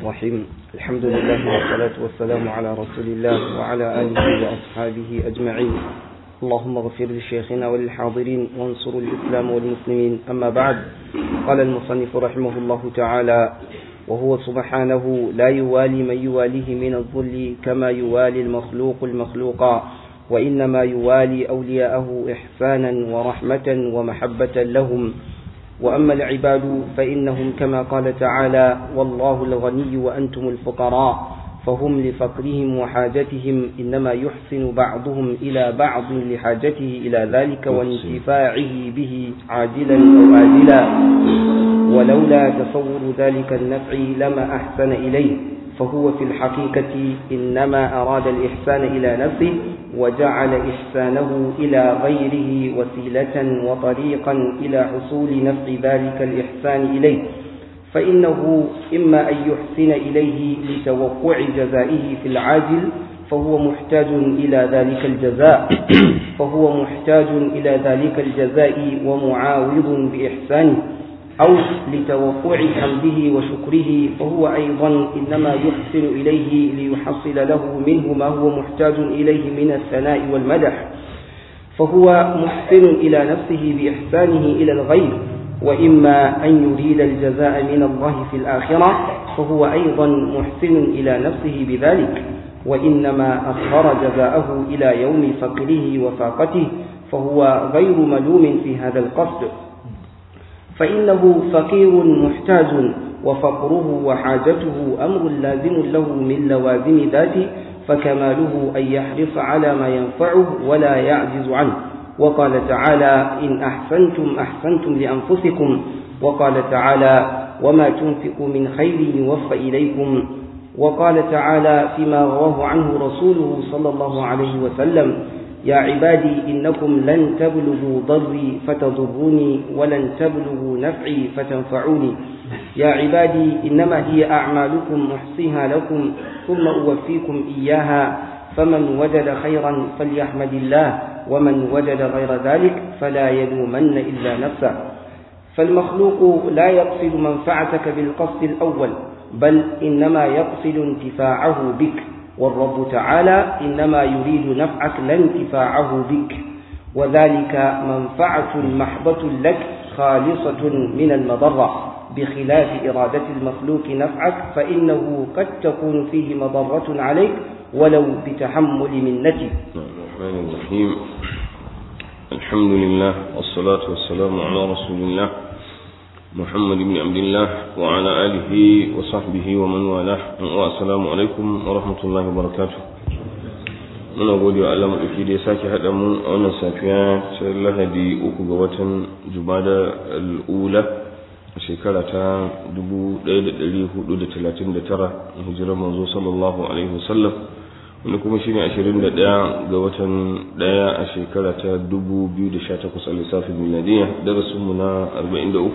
الرحيم الحمد لله والصلاة والسلام على رسول الله وعلى آله وأصحابه أجمعين اللهم اغفر لشيخنا وللحاضرين وانصر الإسلام والمسلمين أما بعد قال المصنف رحمه الله تعالى وهو سبحانه لا يوالي من يواليه من الظل كما يوالي المخلوق المخلوقا وإنما يوالي أولياءه إحسانا ورحمة ومحبة لهم وأما العباد فإنهم كما قال تعالى والله الغني وأنتم الفقراء فهم لفقرهم وحاجتهم إنما يحسن بعضهم إلى بعض لحاجته إلى ذلك وانتفاعه به عاجلا أو آجلا ولولا تصور ذلك النفع لما أحسن إليه فهو في الحقيقة إنما أراد الإحسان إلى نفسه وجعل إحسانه إلى غيره وسيلة وطريقا إلى حصول نفع ذلك الإحسان إليه فإنه إما أن يحسن إليه لتوقع جزائه في العاجل فهو محتاج إلى ذلك الجزاء فهو محتاج إلى ذلك الجزاء ومعاوض بإحسانه أو لتوقع حمده وشكره فهو أيضا إنما يحسن إليه ليحصل له منه ما هو محتاج إليه من الثناء والمدح فهو محسن إلى نفسه بإحسانه إلى الغير وإما أن يريد الجزاء من الله في الآخرة فهو أيضا محسن إلى نفسه بذلك وإنما أخر جزاءه إلى يوم فقره وفاقته فهو غير ملوم في هذا القصد فإنه فقير محتاج وفقره وحاجته أمر لازم له من لوازم ذاته فكماله أن يحرص على ما ينفعه ولا يعجز عنه وقال تعالى إن أحسنتم أحسنتم لأنفسكم وقال تعالى وما تنفقوا من خير يوفى إليكم وقال تعالى فيما رواه عنه رسوله صلى الله عليه وسلم يا عبادي إنكم لن تبلغوا ضري فتضروني ولن تبلغوا نفعي فتنفعوني يا عبادي إنما هي أعمالكم أحصيها لكم ثم أوفيكم إياها فمن وجد خيرا فليحمد الله ومن وجد غير ذلك فلا يلومن إلا نفسه فالمخلوق لا يقصد منفعتك بالقصد الأول بل إنما يقصد انتفاعه بك والرب تعالى إنما يريد نفعك لا انتفاعه بك وذلك منفعة محضة لك خالصة من المضرة بخلاف إرادة المخلوق نفعك فإنه قد تكون فيه مضرة عليك ولو بتحمل منتي الرحمن الرحيم الحمد لله والصلاة والسلام على رسول الله محمد بن عبد الله وعلى آله وصحبه ومن والاه والسلام عليكم ورحمة الله وبركاته muna gode wa Allah maɗauki da ya sake haɗa mu a wannan safiya ta lahadi uku ga watan jumada al'ula a shekara ta 1439 hijirar manzo sallallahu alaihi wasallam wani kuma shine 21 ga watan daya a shekara ta 2018 a lissafin miladiya darasinmu na 43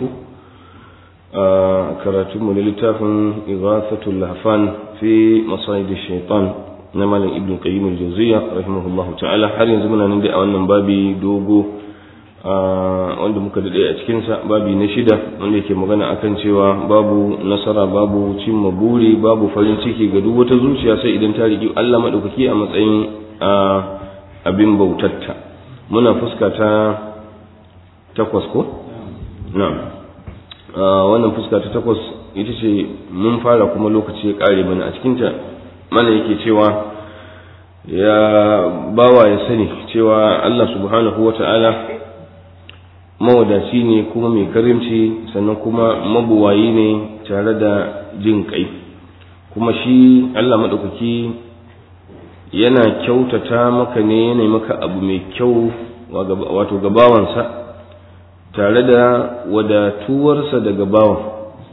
a karatunmu na littafin ighathatul lahfan fi masayid shaitan na malam ibn qayyim al-jawziyya rahimahullahu ta'ala har yanzu muna nan dai a wannan babi dogo wanda muka dade a cikinsa babi na shida wanda yake magana akan cewa babu nasara babu cimma buri babu farin ciki ga duk wata zuciya sai idan ta riki Allah madaukaki a matsayin abin bautatta muna fuska ta takwas ko na'am wannan fuska ta takwas ita ce mun fara kuma lokaci ya kare mana a cikinta mana yake cewa ya bawa ya sani cewa Allah subhanahu wa ta'ala mawadaci ne kuma mai karimci sannan kuma mabuwayi ne tare da jin kai kuma shi Allah maɗaukaki yana kyautata maka ne yana maka abu mai kyau wato gabawansa tare da wadatuwarsa daga bawan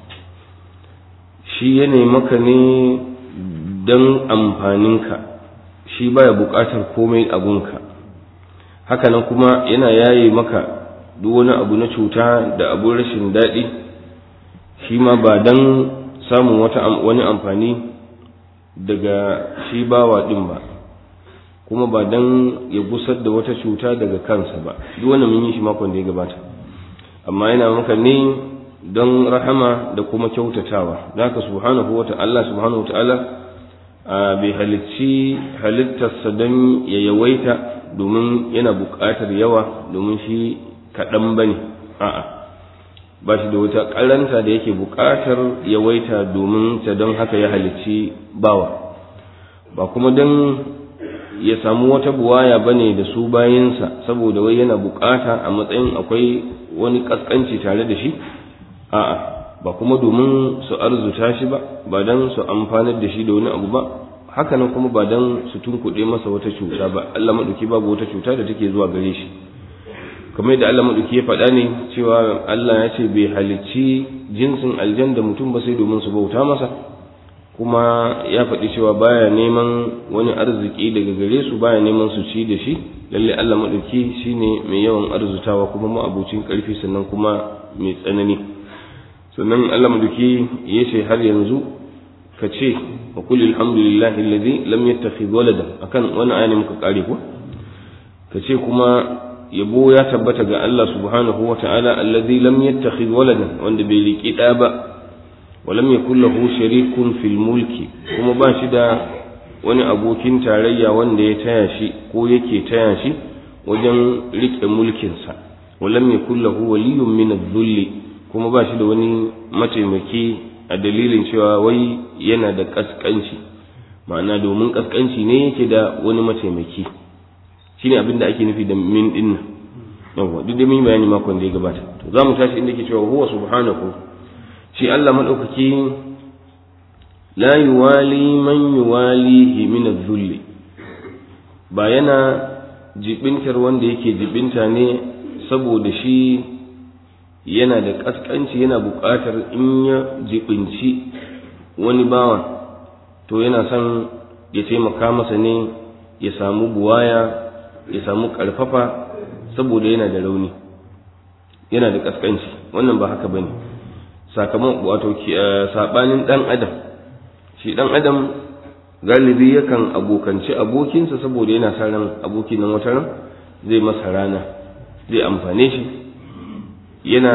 shi yana maka ne don amfaninka shi baya buƙatar komai abunka hakanan kuma yana yaye maka duk wani abu na cuta da abun rashin daɗi shi ma ba don samun wata wani amfani daga shi bawa ɗin ba kuma ba don ya gusar da wata cuta daga kansa ba duk wani mun yi shi makon da ya gabata amma yana maka ne don rahama da kuma kyautatawa da haka subhanahu wa ta'ala subhanahu wa ta'ala bai halicci halittarsa don ya yawaita domin yana buƙatar yawa domin shi kaɗan ba ne a'a ba shi da wata ƙaranta da yake buƙatar yawaita domin ta don haka ya halicci bawa ba kuma don ya samu wata buwaya ba ne da su bayansa saboda wai yana buƙata a matsayin akwai wani ƙasƙanci tare da shi a'a ba kuma domin su arzuta shi ba ba don su amfanar da shi da wani abu ba hakanan kuma ba don su tunkuɗe masa wata cuta ba Allah maɗauki babu wata cuta da take zuwa gare shi kamar yadda Allah maɗauki ya faɗa ne cewa Allah ya ce bai halicci jinsin aljan da mutum ba sai domin su bauta masa kuma ya faɗi cewa baya neman wani arziki daga gare su baya neman su ci da shi lalle Allah maɗauki shine mai yawan arzutawa kuma ma'abucin ƙarfi sannan kuma mai tsanani sannan Allah maɗauki ya ce har yanzu ka ce wa kulli alhamdulillahi alladhi lam yattakhidh walada akan wani aya ne muka kare ko ka ce kuma yabo ya tabbata ga Allah subhanahu wa ta'ala alladhi lam yattakhidh waladan wanda bai riki da ba wa lam yakul lahu sharikun fil mulki kuma ba shi da wani abokin tarayya wanda ya taya shi ko yake taya shi wajen rike mulkin sa wa lam yakul lahu waliyyun min adh-dhulli kuma ba shi da wani mataimaki a dalilin cewa wai yana da kaskanci ma'ana domin kaskanci ne yake da wani mataimaki shine abin da ake nufi da min din nan yawa duk da mun bayani makon da ya gabata to zamu tashi inda yake cewa huwa subhanahu shi Allah madaukaki la yuwali man yuwalihi min adh-dhulli ba yana jibintar wanda yake jibinta ne saboda shi yana da kaskanci yana buƙatar in ya jibinci wani bawa to yana son ya taimaka masa ne ya samu buwaya ya samu ƙarfafa saboda yana da rauni yana da ƙasƙanci wannan ba haka bane sakamakon wato sabanin ɗan adam shi ɗan adam galibi yakan abokanci abokinsa saboda yana sa ran abokin nan wata ran zai masa rana zai amfane shi yana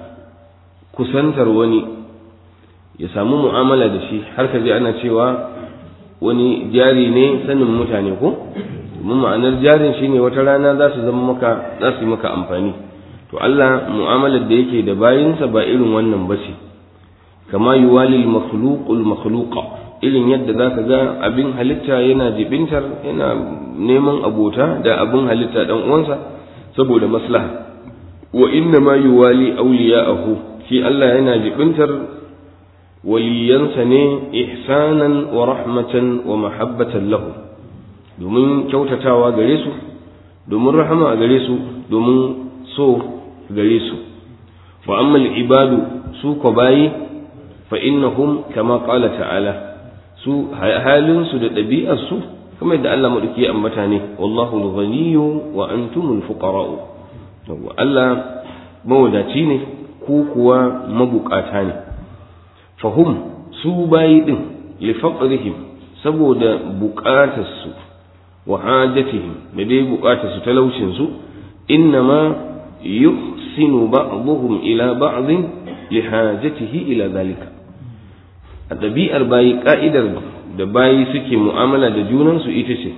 kusantar wani ya samu mu'amala da shi har ka ji ana cewa wani jari ne sanin mutane ko domin ma'anar jarin shine wata rana za su zama maka za su yi maka amfani to Allah mu'amalar da yake da bayinsa ba irin wannan ba ce kama yuwalil makhluqul makhluqa irin yadda zaka ga abin halitta yana jibintar yana neman abota da abin halitta dan uwansa saboda maslaha wa inna ma yuwali awliya'ahu shi Allah yana jibintar waliyansa ne ihsanan wa rahmatan wa mahabbatan lahu domin kyautatawa gare su domin rahama a gare su domin so gare su fa amma ibadu su ko bayi fa innahum kama qala ta'ala su halin su da ɗabi'ar su kuma yadda Allah madauki ya ambata ne wallahu al-ghaniyyu wa antumul fuqara'u yawwa Allah mawadaci ne ku kuwa mabukata ne fahum su bayi din li faqrihim saboda bukatarsu wa hajatihim da dai bukatarsu talaucin su innama yuhsinu ba'dhum ila ba'd li hajatihi ila zalika a ɗabi'ar bayi ka'idar da bayi suke mu'amala da junansu ita ce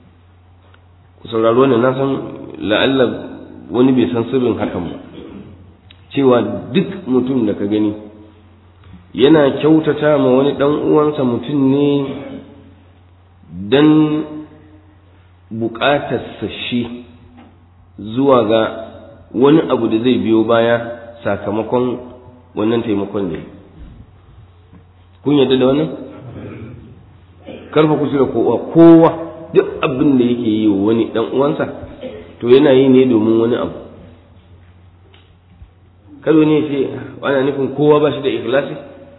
ku sauraro wannan na san la'alla wani bai san sirrin hakan ba cewa duk mutum da ka gani yana kyautata ma wani ɗan uwansa mutum ne don buƙatarsa shi zuwa ga wani abu da zai biyo baya sakamakon wannan taimakon da kun yadda da wannan karfa ku da kowa kowa duk abin da yake yi wa wani ɗan uwansa to yana yi ne domin wani abu kado ne ce ana nufin kowa ba shi da ikhlasi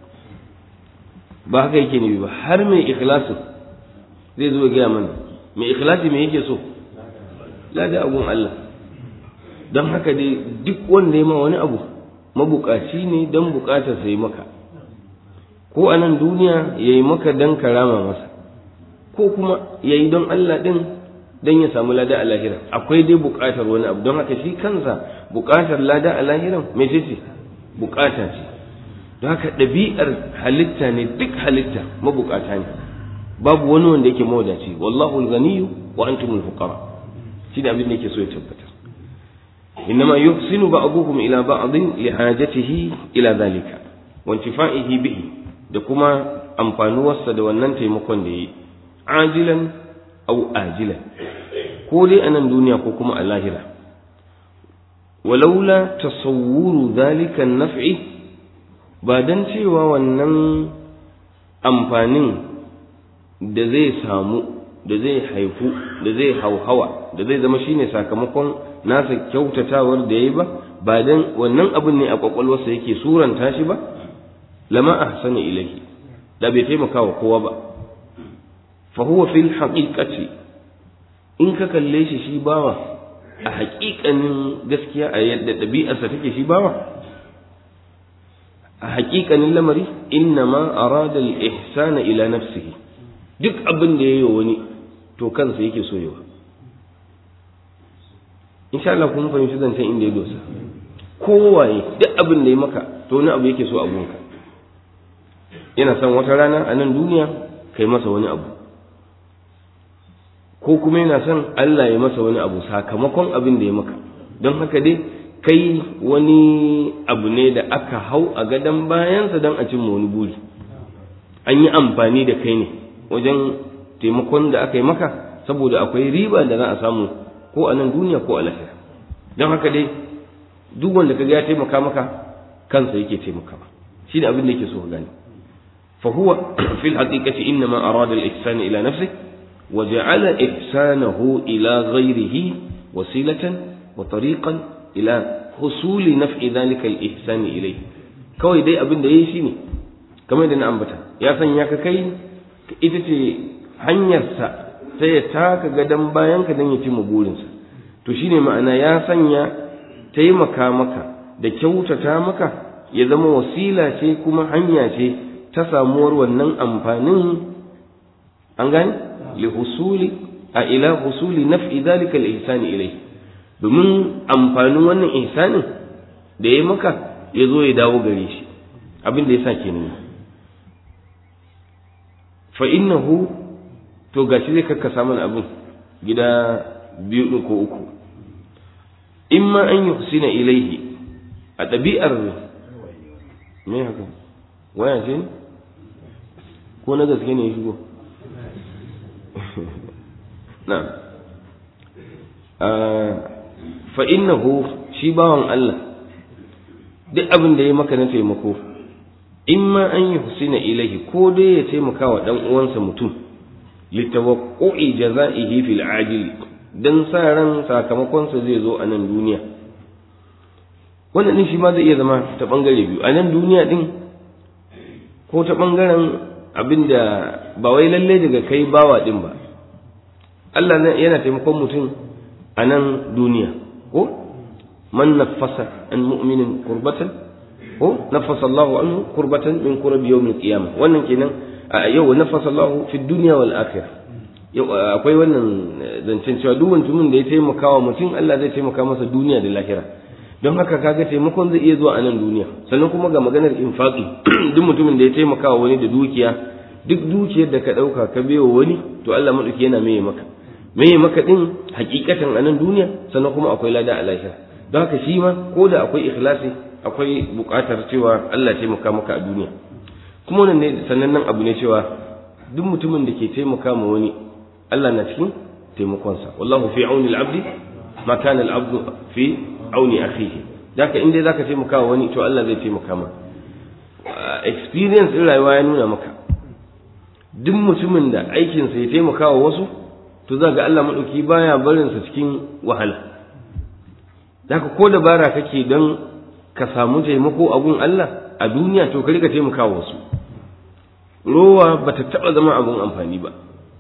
ba haka yake nufi ba har mai ikhlasin zai zo gaya mana mai ikhlasi mai yake so lada abun Allah don haka dai duk wanda ya ma wani abu mabukaci ne don bukatar sai maka ko a nan duniya ya yi maka don karama masa ko kuma ya yi don Allah ɗin don ya samu lada a lahira akwai dai bukatar wani abu don haka shi kansa bukatar lada a lahiran mai ce bukata ce don haka ɗabi'ar halitta ne duk halitta mabukata ne babu wani wanda yake mawadaci wallahu al-ghaniyyu wa antumul fuqara shi da abin da yake so ya tabbatar إنما يحسن بعضهم إلى بعض لحاجته إلى ذلك وانتفائه به da kuma amfanuwarsa da wannan taimakon da yi ajilan au ajilan ko dai a nan duniya ko kuma a lahira walaula tasawwuru zalika naf'i ba dan cewa wannan amfanin da zai samu da zai haifu da zai hauhawa da zai zama shine sakamakon nasa kyautatawar da yayi ba ba dan wannan abin ne a kwakwalwarsa yake suranta shi ba lama ahsana ilayhi da bai taimaka wa kowa ba fa huwa fil haqiqati in ka kalle shi shi bawa a haƙiƙanin gaskiya a yadda ɗabi'arsa take shi bawa a haƙiƙanin lamari inna ma arada al-ihsana ila nafsihi duk abin da yayi wani to kansa yake so yawa insha Allah kun fahimci zancen inda ya dosa kowaye duk abin da ya maka to wani abu yake so a gunka yana son wata rana a nan duniya kai masa wani abu ko kuma yana son Allah ya masa wani abu sakamakon abin da ya maka don haka dai kai wani abu ne da aka hau a gadon bayansa don a cimma wani buri an yi amfani da kai ne wajen taimakon da aka yi maka saboda akwai riba da za a samu ko a nan duniya ko a lahira don haka dai duk wanda kaga ya taimaka maka kansa yake taimakawa shi ne abin da yake so ka gane fa huwa fil haqiqati inna ma arada al-ihsan ila nafsi wa ja'ala ihsanahu ila ghayrihi wasilatan wa tariqan ila husuli naf'i dhalika al-ihsan ilayhi kawai dai abin da yayi shine kamar da na ambata ya sanya ka kai ita ce hanyarsa ta ya taka gadon bayanka don ya cimma burinsa to shine ma'ana ya sanya taimaka maka da kyautata maka ya zama wasila ce kuma hanya ce ta samuwar wannan amfanin an gane li husuli a ila husuli naf'i dhalika al-ihsani ilayhi domin amfanin wannan ihsanin da ya maka ya zo ya dawo gare shi abin da ya sa kenan fa innahu to gashi zai kakkasa mana abin gida biyu ɗin ko uku in ma an yi husina ilaihi a ɗabi'ar me haka waya ce ne ko na gaske ne ya shigo na fa innahu shi bawan Allah duk abin da ya maka na taimako in ma an yi husina ilaihi ko dai ya taimaka wa ɗan uwansa mutum litawaqqu'i jaza'ihi fil ajil dan sa ran sakamakonsa zai zo a nan duniya wannan din shi ma zai iya zama ta bangare biyu a nan duniya din ko ta bangaren abinda ba wai lalle daga kai bawa din ba Allah yana taimakon mutum a nan duniya ko man nafasa an mu'minin kurbatan ko nafasa Allah anhu kurbatan min kurabi yawmil qiyamah wannan kenan yau nafasa Allah fi dunya wal akhirah yau akwai wannan zancen cewa duk mutumin da ya taimaka wa mutum Allah zai taimaka masa duniya da lahira don haka kaga taimakon zai iya zuwa a nan duniya sannan kuma ga maganar infaqi duk mutumin da ya taimaka wa wani da dukiya duk dukiyar da ka dauka ka biyo wani to Allah madauki yana meye maka meye maka din hakikatan a nan duniya sannan kuma akwai lada a lahira don haka shi ma ko da akwai ikhlasi akwai buƙatar cewa Allah taimaka maka a duniya kuma wannan ne sanannen abu ne cewa duk mutumin da ke taimaka ma wani Allah na cikin taimakonsa wallahu fi auni al-abdi ma kana al-abdu fi auni akhihi daka in dai zaka taimaka wa wani to Allah zai taimaka ma experience din rayuwa ya nuna maka duk mutumin da aikinsa ya taimaka wa wasu to za ga Allah madauki baya barin sa cikin wahala daka ko dabara kake don ka samu taimako a gun Allah a duniya to ka rika taimaka wa wasu rowa bata taba zama abun amfani ba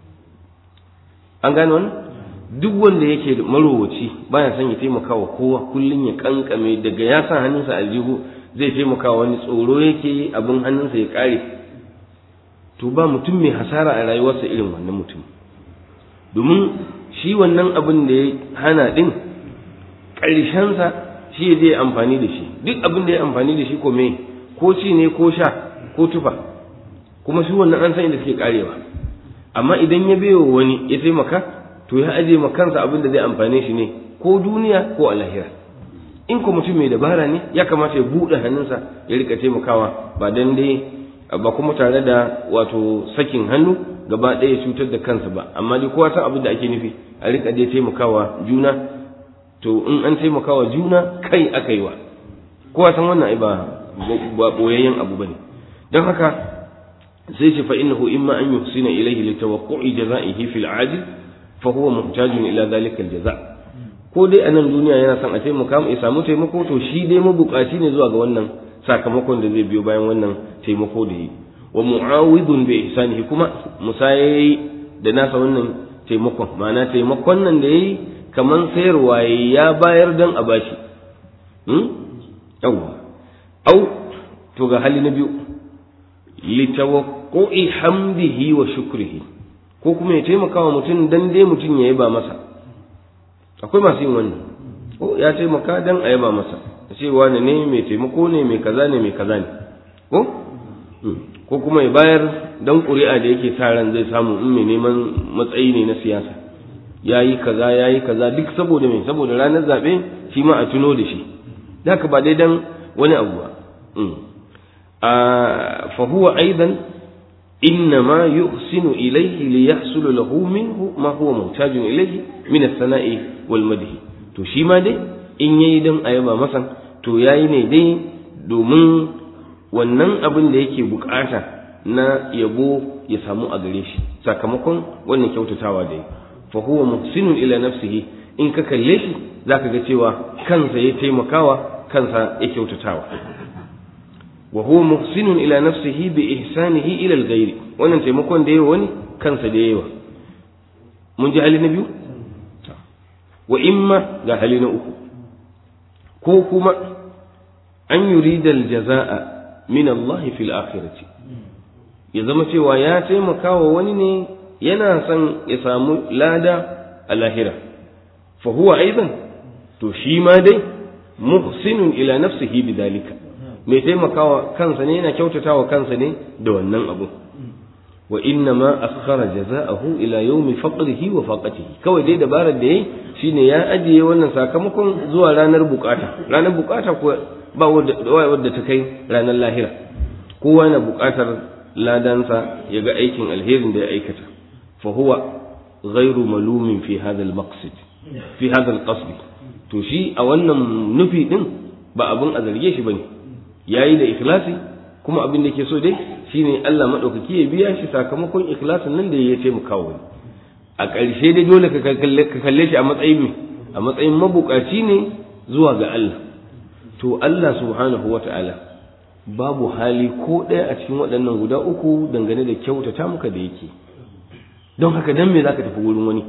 an gane wani duk wanda yake marowaci baya son ya taimaka wa kowa kullum ya kankame daga ya sa hannunsa aljihu zai taimaka wa wani tsoro yake abin hannunsa ya kare to ba mutum mai hasara a rayuwarsa irin wannan mutum domin shi wannan abin da ya hana din ƙarshensa shi zai amfani da shi duk abin da ya amfani da shi ko me ko ci ne ko sha ko tufa kuma su wannan an san inda suke karewa amma idan ya bewa wani ya taimaka to ya aje ma kansa abin da zai amfane shi ne ko duniya ko a lahira in ko mutum mai dabara ne ya kamata ya buɗe hannunsa ya rika taimakawa ba dan dai ba kuma tare da wato sakin hannu gaba ɗaya ya cutar da kansa ba amma dai kowa san abin da ake nufi a rika dai taimakawa juna to in an taimakawa juna kai aka yi wa kowa san wannan ai ba ba boyayyen abu bane don haka sai ce fa innahu imma an yuhsina ilayhi li tawaqqu'i jazaihi fil ajil fa huwa muhtajun ila dhalika al jaza ko dai a nan duniya yana son a taimaka ya samu taimako to shi dai mabukaci ne zuwa ga wannan sakamakon da zai biyo bayan wannan taimako da yi wa mu'awidun bi ihsanihi kuma musayayi da nasa wannan taimakon ma'ana taimakon nan da yayi kaman sayarwa ya bayar dan a bashi hmm yawa au to ga hali na biyu litawaqqu'i hamdihi wa shukrihi ko kuma ya taimaka wa mutum dan dai mutum ya yaba masa akwai masu yin wannan ko ya taimaka dan a yaba masa ce wani ne mai taimako ne mai kaza ne mai kaza ne ko ko kuma ya bayar dan ƙuri'a da yake sa ran zai samu in mai neman matsayi ne na siyasa yayi kaza yayi kaza duk saboda me saboda ranar zabe shi ma a tuno da shi haka ba dai dan wani abu ba fa huwa aidan إنما يحسن إليه ليحصل له منه ما هو محتاج إليه من الثناء والمدح to shi ma dai in yayi dan ayaba masa to yayi ne dai domin wannan abin da yake bukata na yabo ya samu a gare shi sakamakon wannan kyautatawa da yi fa huwa muhsinun ila nafsihi in ka kalle shi zaka ga cewa kansa ya taimakawa kansa ya kyautatawa wa huwa muhsinun ila nafsihi bi ihsanihi ila al-ghayr wannan taimakon da yawa wani kansa da yawa mun ji hali na biyu wa imma ga hali na uku ko kuma an yurida al-jazaa min Allah fil akhirati ya zama cewa ya taimaka wa wani ne yana son ya samu lada a lahira fa huwa aidan to shi ma dai muhsinun ila nafsihi bidalika mai taimakawa kansa ne yana kyautatawa kansa ne da wannan abu wa inna ma akhara jaza'ahu ila yawmi faqrihi wa faqatihi kawai dai dabarar da yayi shine ya ajiye wannan sakamakon zuwa ranar bukata ranar bukata ko ba wadda ta kai ranar lahira kowa yana bukatar ladansa ya ga aikin alherin da ya aikata fa huwa ghairu malumin fi hadha al-maqsid fi hadha al-qasd to shi a wannan nufi din ba abun a zarge shi bane yayi da ikhlasi kuma abin da ke so dai shine Allah madaukaki ya biya shi sakamakon ikhlasin nan da ya taimaka wani a ƙarshe dai dole ka kalle shi a matsayin a matsayin mabukaci ne zuwa ga Allah to Allah subhanahu wata'ala babu hali ko ɗaya a cikin waɗannan guda uku dangane da kyautata muka da yake don haka dan me zaka tafi wurin wani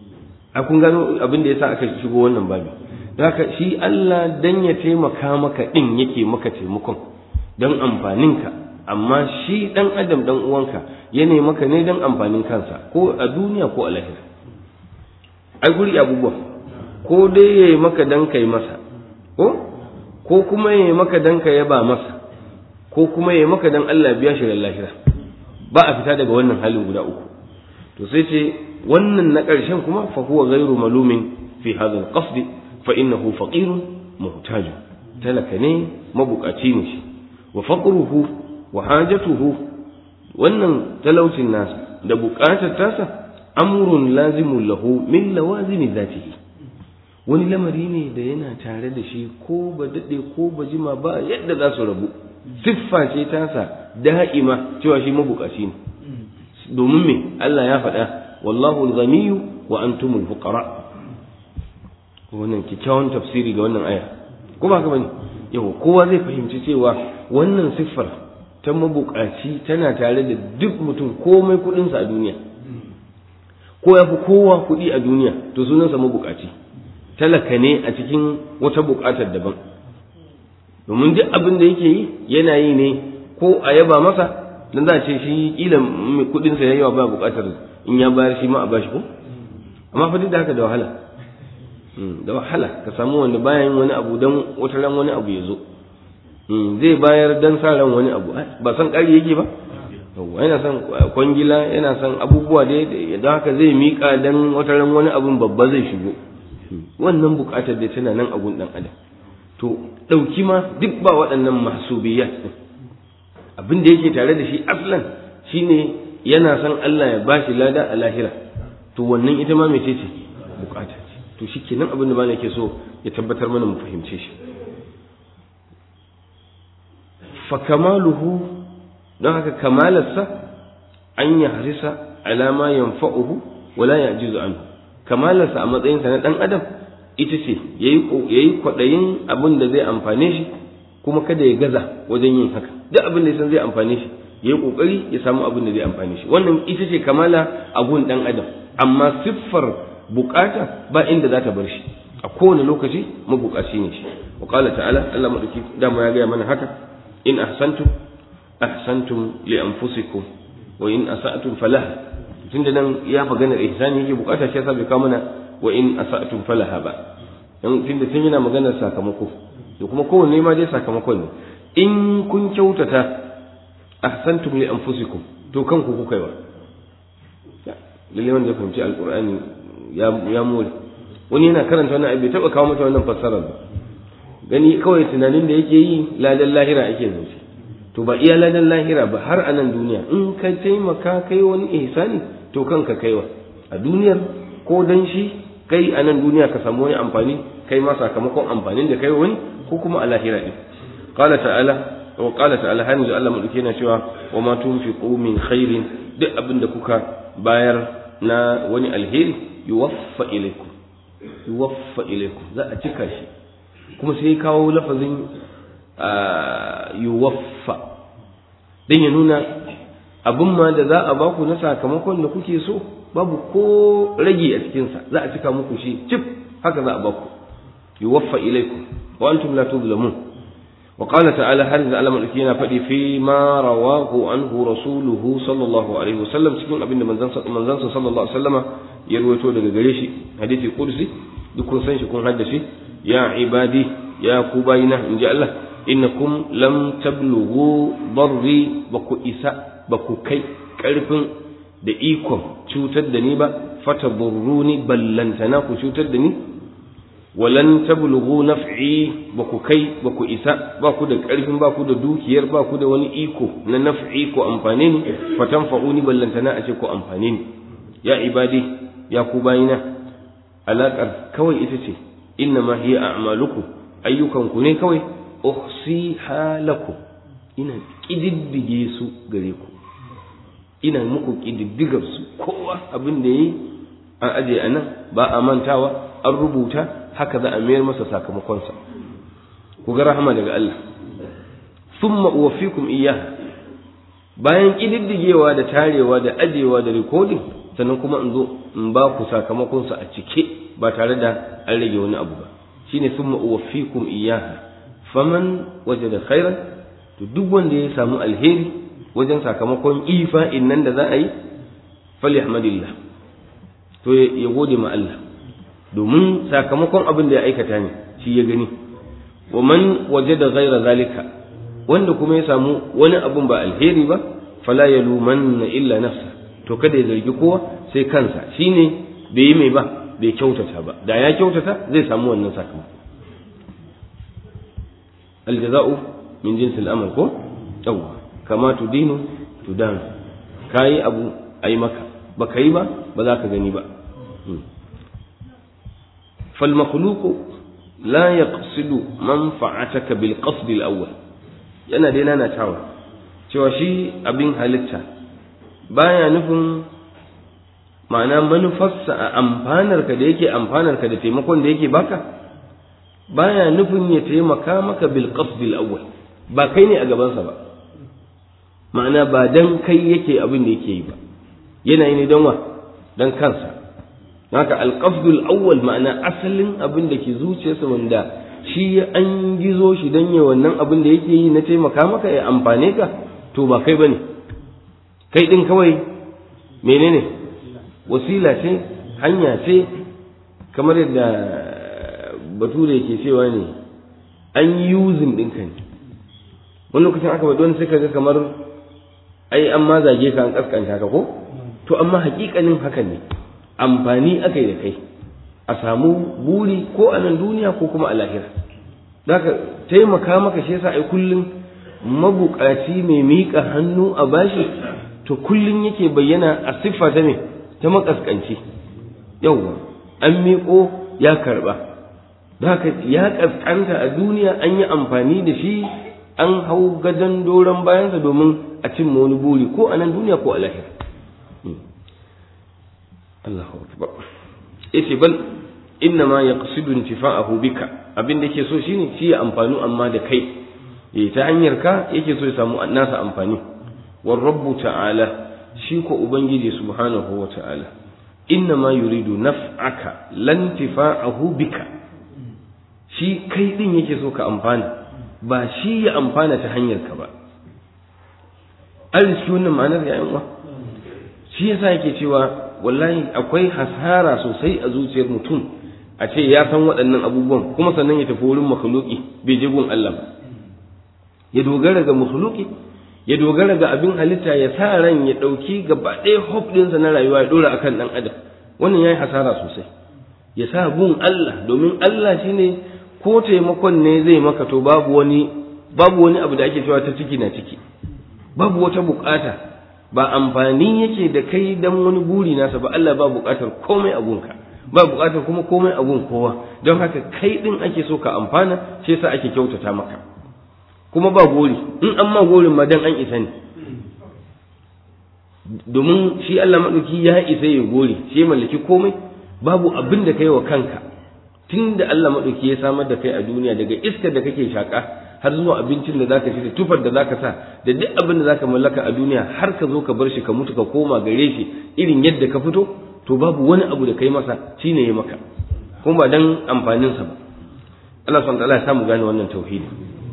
a kun gano abin da yasa aka shigo wannan babi haka shi Allah dan ya taimaka maka din yake maka taimakon don amfaninka amma shi dan adam dan uwanka ya ne maka ne don amfanin kansa ko a duniya ko a lahira ai guri abubuwa ko dai ya yi maka dan kai masa ko ko kuma ya yi maka dan ka yaba masa ko kuma ya yi maka dan Allah biya shi da lahira ba a fita daga wannan halin guda uku to sai ce wannan na ƙarshen kuma fa huwa ghairu malumin fi hadha al-qasd fa innahu faqirun muhtaj talaka ne mabukaci ne shi wa faqruhu wa hajatuhu wannan talaucin nasa da bukatar tasa amrun lazimun lahu min lawazimi dhatihi wani lamari ne da yana tare da shi ko ba dade ko ba jima ba yadda za su rabu siffa ce tasa da'ima cewa shi mabukaci ne domin me Allah ya faɗa wallahu al-ghaniyyu wa antumul fuqara wannan kyakkyawan tafsiri ga wannan aya ko ba ka bane yau kowa zai fahimci cewa wannan siffar ta mabukaci tana tare da duk mutum komai kudinsa a duniya ko ya fi kowa kudi a duniya to sunansa mabukaci talaka ne a cikin wata bukatar daban domin duk abin da yake yi yana yi ne ko a yaba masa dan za a ce shi kila mai kudinsa ya yawa ba bukatar in ya bayar shi ma a bashi ko amma fa duk da haka da wahala da wahala ka samu wanda bayan wani abu dan wata ran wani abu ya zo zai bayar dan sa ran wani abu ba san ƙari yake ba yana son kwangila yana son abubuwa da don haka zai miƙa dan wata ran wani abun babba zai shigo wannan buƙatar da tana nan abun ɗan adam to ɗauki ma duk ba waɗannan mahsubiyat ɗin abin da yake tare da shi aslan shine yana son Allah ya bashi lada a lahira to wannan ita ma mece ce bukata ce to shikenan abin da malaka so ya tabbatar mana mu fahimce shi fa kamaluhu don haka kamalarsa an ya harisa alama yanfa'uhu wala ya'jizu anhu kamalarsa a matsayinsa na dan adam ita ce yayi yayi kwadayin abin da zai amfane shi kuma kada ya gaza wajen yin haka duk abin da ya san zai amfane shi yayi kokari ya samu abin da zai amfane shi wannan ita ce kamala a gun dan adam amma siffar bukata ba inda za ta bar shi a kowane lokaci mabukaci ne shi wa qala ta'ala Allah madauki dama ya gaya mana haka in ahsantum ahsantum li anfusikum wa in asa'tum falaha tunda nan ya maganar ihsani yake bukata shi yasa bai kawo mana wa in asa'tum falaha ba dan tunda tun yana maganar sakamako to kuma kowanne ma dai sakamakon ne in kun kyautata ahsantum li anfusikum to kanku kuka yi wa lalle wanda ya fahimci alqur'ani ya ya more wani yana karanta wannan bai taba kawo mata wannan fassarar ba gani kawai tunanin da yake yi ladan lahira ake zance to ba iya ladan lahira ba har a nan duniya in ka taimaka kai wani ihsani to kanka kaiwa a duniyar ko dan shi kai a nan duniya ka samu wani amfani kai ma sakamakon amfanin da kai wani ko kuma a lahira din qala ta'ala wa qala ta'ala hanzu Allah madauke yana cewa wa ma tunfiqu min khairin duk abin da kuka bayar na wani alheri yuwaffa ilaikum yuwaffa ilaikum za a cika shi kuma sai kawo lafazin yuwaffa dan ya nuna abin ma da za a baku na sakamakon da kuke so babu ko rage a cikinsa za a cika muku shi cif haka za a baku yuwaffa ilaikum wa antum la tuzlamun wa qala ta'ala har da Allah madauki yana faɗi fi ma rawahu anhu rasuluhu sallallahu alaihi wasallam cikin abin da manzon manzon sallallahu alaihi wasallama ya ruwaito daga gare shi hadisi qudsi duk kun san shi kun haddace ya ibadi ya ku bayina inji Allah innakum lam tablughu darri ba ku isa ba ku kai karfin da ikon cutar da ni ba fata burruni ballantana ku cutar da ni walan tablughu naf'i ba ku kai ba ku isa ba ku da karfin ba ku da dukiyar ba ku da wani iko na naf'i ko amfane ni fatan fa'uni ballantana a ce ko amfane ni ya ibadi ya ku bayina alaƙar kawai ita ce inna ma hiya a'malukum ayyukanku ne kawai uhsiha lakum ina kididdige su gare ku ina muku kididdigar su kowa abin da yi an aje a nan ba a mantawa an rubuta haka za a mayar masa sakamakonsa ku ga rahama daga Allah thumma uwaffikum iyyaha bayan kididdigewa da tarewa da ajewa da recording sannan kuma in zo in ba ku sakamakonsa a cike ba tare da an rage wani abu ba shine thumma uwaffikum iyyaha faman wajada khairan to duk wanda ya samu alheri wajen sakamakon ifa'in nan da za a yi falyahmadillah to ya gode ma Allah domin sakamakon abin da ya aikata ne shi ya gani wa man wajada ghaira zalika wanda kuma ya samu wani abun ba alheri ba fala yalumanna illa nafsa to kada ya zargi kowa sai kansa shine bai yi mai ba bai kyautata ba da ya kyautata zai samu wannan sakamako aljaza'u min jinsil amal ko yawwa kama tudinu tudan kayi abu ai maka baka yi ba ba za ka gani ba fal makhluqu la yaqsidu manfa'ataka bil qasd al awwal yana dai nana tawa cewa shi abin halitta baya nufin ma'ana manufarsa a amfanarka da yake amfanarka da taimakon da yake baka baya nufin ya taimaka maka bil qasdil awwal ba kai ne a gabansa ba ma'ana ba dan kai yake abin da yake yi ba yana yi ne don wa dan kansa haka al qasdul awwal ma'ana asalin abin da ke zuciyarsa wanda shi an gizo shi dan ya wannan abin da yake yi na taimaka maka ya amfane ka to ba kai bane kai din kawai menene wasila ce hanya ce kamar yadda bature ke cewa ne an yi yuzin ɗinka ne wani lokacin aka faɗi wani sai ka ga kamar ai an ma zage ka an kaskanta ka ko to amma hakikanin haka ne amfani aka yi da kai a samu buri ko a nan duniya ko kuma a lahira zaka taimaka maka shi yasa ai kullum mabukaci mai miƙa hannu a bashi to kullum yake bayyana a siffa ta me ta makaskanci yauwa an miƙo ya karba haka ya kaskanta a duniya an yi amfani da shi an hau gadon doron bayansa domin a cimma wani buri ko a nan duniya ko a lahira Allahu akbar yace bal inna ma yaqsidu intifa'ahu bika abin da yake so shine shi ya amfanu amma da kai eh ta hanyar ka yake so ya samu nasa amfani war rabbu ta'ala shi ko ubangiji subhanahu wa ta'ala inna ma yuridu naf'aka lan tifa'ahu bika shi kai din yake so ka amfana ba shi ya amfana ta hanyar ka ba an riski wannan ma'anar ya uwa shi yasa yake cewa wallahi akwai hasara sosai a zuciyar mutum a ce ya san waɗannan abubuwan kuma sannan ya tafi wurin makhluki bai je gun Allah ba ya dogara ga makhluki ya dogara ga abin halitta ya sa ran ya ɗauki gaba ɗaya hope ɗinsa na rayuwa ya ɗora akan ɗan adam wannan ya yi hasara sosai ya sa gun Allah domin Allah shine ko taimakon ne zai maka to babu wani babu wani abu da ake cewa ta ciki na ciki babu wata bukata ba amfani yake da kai dan wani buri nasa ba Allah ba bukatar komai a gunka ba bukatar kuma komai a gun kowa don haka kai din ake so ka amfana shi yasa ake kyautata maka kuma ba gori in an ma gorin ma dan an isa ne domin shi Allah madauki ya isa ya gori shi ya mallaki komai babu abin da kai wa kanka tun da Allah madauki ya samar da kai a duniya daga iskar da kake shaka har zuwa abincin da zaka ci da tufar da zaka sa da duk abin da zaka mallaka a duniya har ka zo ka bar shi ka mutu ka koma gare shi irin yadda ka fito to babu wani abu da kai masa shine ya maka kuma ba dan amfanin sa ba Allah subhanahu wa ta'ala ya samu gane wannan tauhidi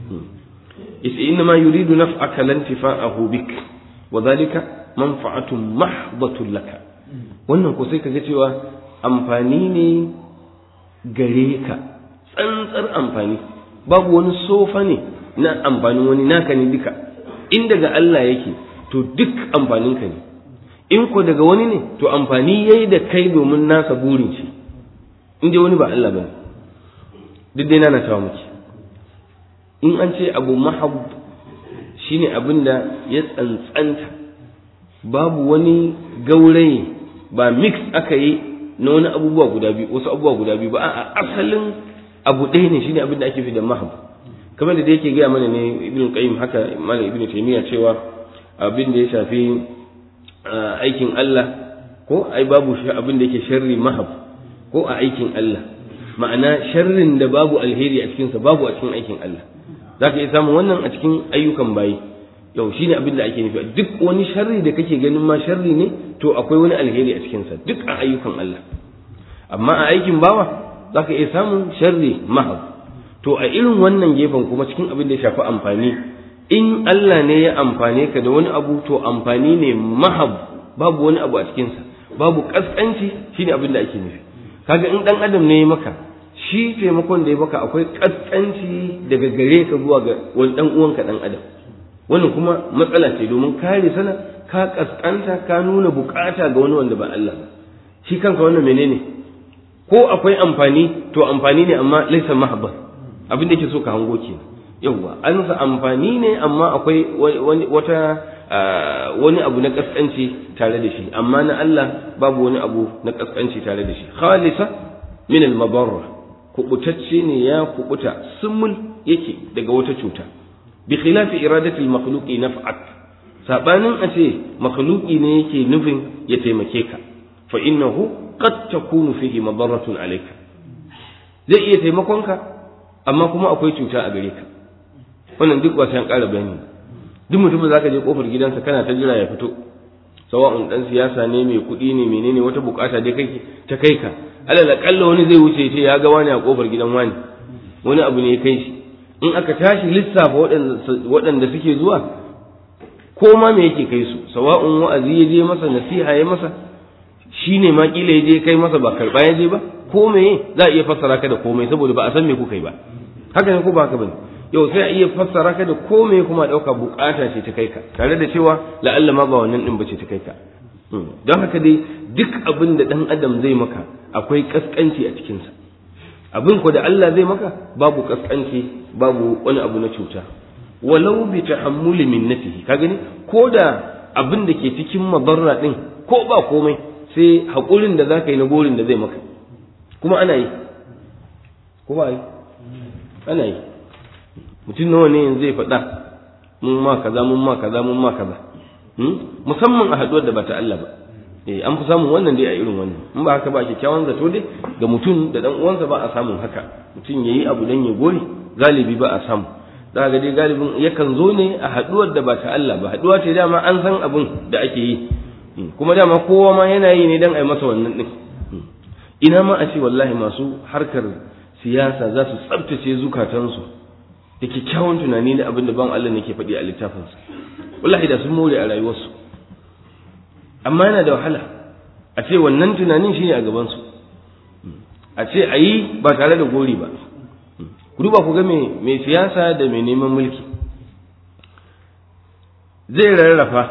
yace inna ma yuridu naf'aka lan tifa'ahu bik wa dhalika manfa'atun mahdhatun laka wannan ko sai kaga cewa amfani ne gare ka tsantsar amfani babu wani sofa ne na amfanin wani naka ne duka in daga Allah yake to duk amfaninka ne in ko daga wani ne to amfani yayi da kai domin nasa burin shi in dai wani ba Allah bane duk dai nana tawa muke in an ce abu mahab shine abin da ya tsantsanta babu wani gauraye ba mix aka yi na wani abubuwa guda biyu wasu abubuwa guda biyu ba a asalin abu ɗaya ne shine abin da ake fi da mahab kamar da yake gaya mana ne ibn qayyim haka malam ibn taymiya cewa abin da ya shafi aikin Allah ko ai babu shi abin da yake sharri mahab ko a aikin Allah ma'ana sharrin da babu alheri a cikinsa babu a cikin aikin Allah zaka iya samun wannan a cikin ayyukan bayi yau shine abin da ake nufi duk wani sharri da kake ganin ma sharri ne to akwai wani alheri a cikinsa duk a ayyukan Allah amma a aikin bawa za ka iya samun sharri mahab to a irin wannan gefen kuma cikin abin da ya shafi amfani in Allah ne ya amfane ka da wani abu to amfani ne mahab babu wani abu a cikinsa babu kaskanci shine abin da ake nufi kaga in dan adam ne ya maka shi taimakon da ya maka akwai kaskanci daga gare ka zuwa ga wani dan uwanka dan adam wannan kuma matsala ce domin kare sana ka kaskanta ka nuna bukata ga wani wanda ba Allah ba shi kanka wannan menene ko akwai amfani to amfani ne amma laisa mahabba abin da yake so ka hango ke yawwa an sa amfani ne amma akwai wani wata wani abu na kaskanci tare da shi amma na Allah babu wani abu na kaskanci tare da shi khalisa min al madarra kubutacce ne ya kubuta sumul yake daga wata cuta bi khilafi iradati al makhluqi naf'ak sabanin a ce makhluqi ne yake nufin ya taimake ka fa innahu qad takunu fihi madarratun alayka zai iya taimakon ka amma kuma akwai cuta a gare ka wannan duk wasan ƙara bayani duk mutumin zaka je kofar gidansa kana ta jira ya fito sawa'un dan siyasa ne mai kuɗi ne menene wata bukata dai kai ta kai ka alal akalla wani zai wuce ce ya ga wani a kofar gidan wani wani abu ne ya kai shi in aka tashi lissafa waɗanda suke zuwa ko ma me yake kai su sawa'un wa'azi ya je masa nasiha ya masa shi ne ma kila ya je kai masa ba karɓa ya je ba ko me za a iya fassara ka da komai saboda ba a san me kuka yi ba haka ne ko ba haka bane yau sai a iya fassara ka da komai kuma ɗauka bukata ce ta kai ka tare da cewa la'alla ma ba wannan ɗin ba ce ta kai ka don haka dai duk abin da ɗan adam zai maka akwai ƙasƙanci a cikinsa abin ko da Allah zai maka babu ƙasƙanci babu wani abu na cuta walau bi tahammuli minnatihi ka gani ko da abin da ke cikin mabarra ɗin ko ba komai sai haƙurin da za ka yi na gorin da zai maka kuma ana yi ko ba yi ana yi mutum nawa ne yanzu zai faɗa mun ma kaza mun ma kaza mun ma kaza musamman a haɗuwar da ba ta Allah ba eh an fi samun wannan dai a irin wannan in ba haka ba kyakkyawan zato dai ga mutum da dan uwansa ba a samun haka mutum yayi abu dan ya gori galibi ba a samu za ga dai galibin yakan zo ne a haɗuwar da ba ta Allah ba haɗuwa ce dama an san abin da ake yi kuma dama kowa ma yana yi ne dan a yi masa wannan din ina ma a ce wallahi masu harkar siyasa za su tsabtace zukatansu da kyakkyawan tunani da abin da ban Allah ne ke faɗi a littafinsa wallahi da sun more a rayuwarsu amma yana da wahala a ce wannan tunanin shine a gabansu a ce a yi ba tare da gori ba ku duba ku ga mai siyasa da mai neman mulki zai rarrafa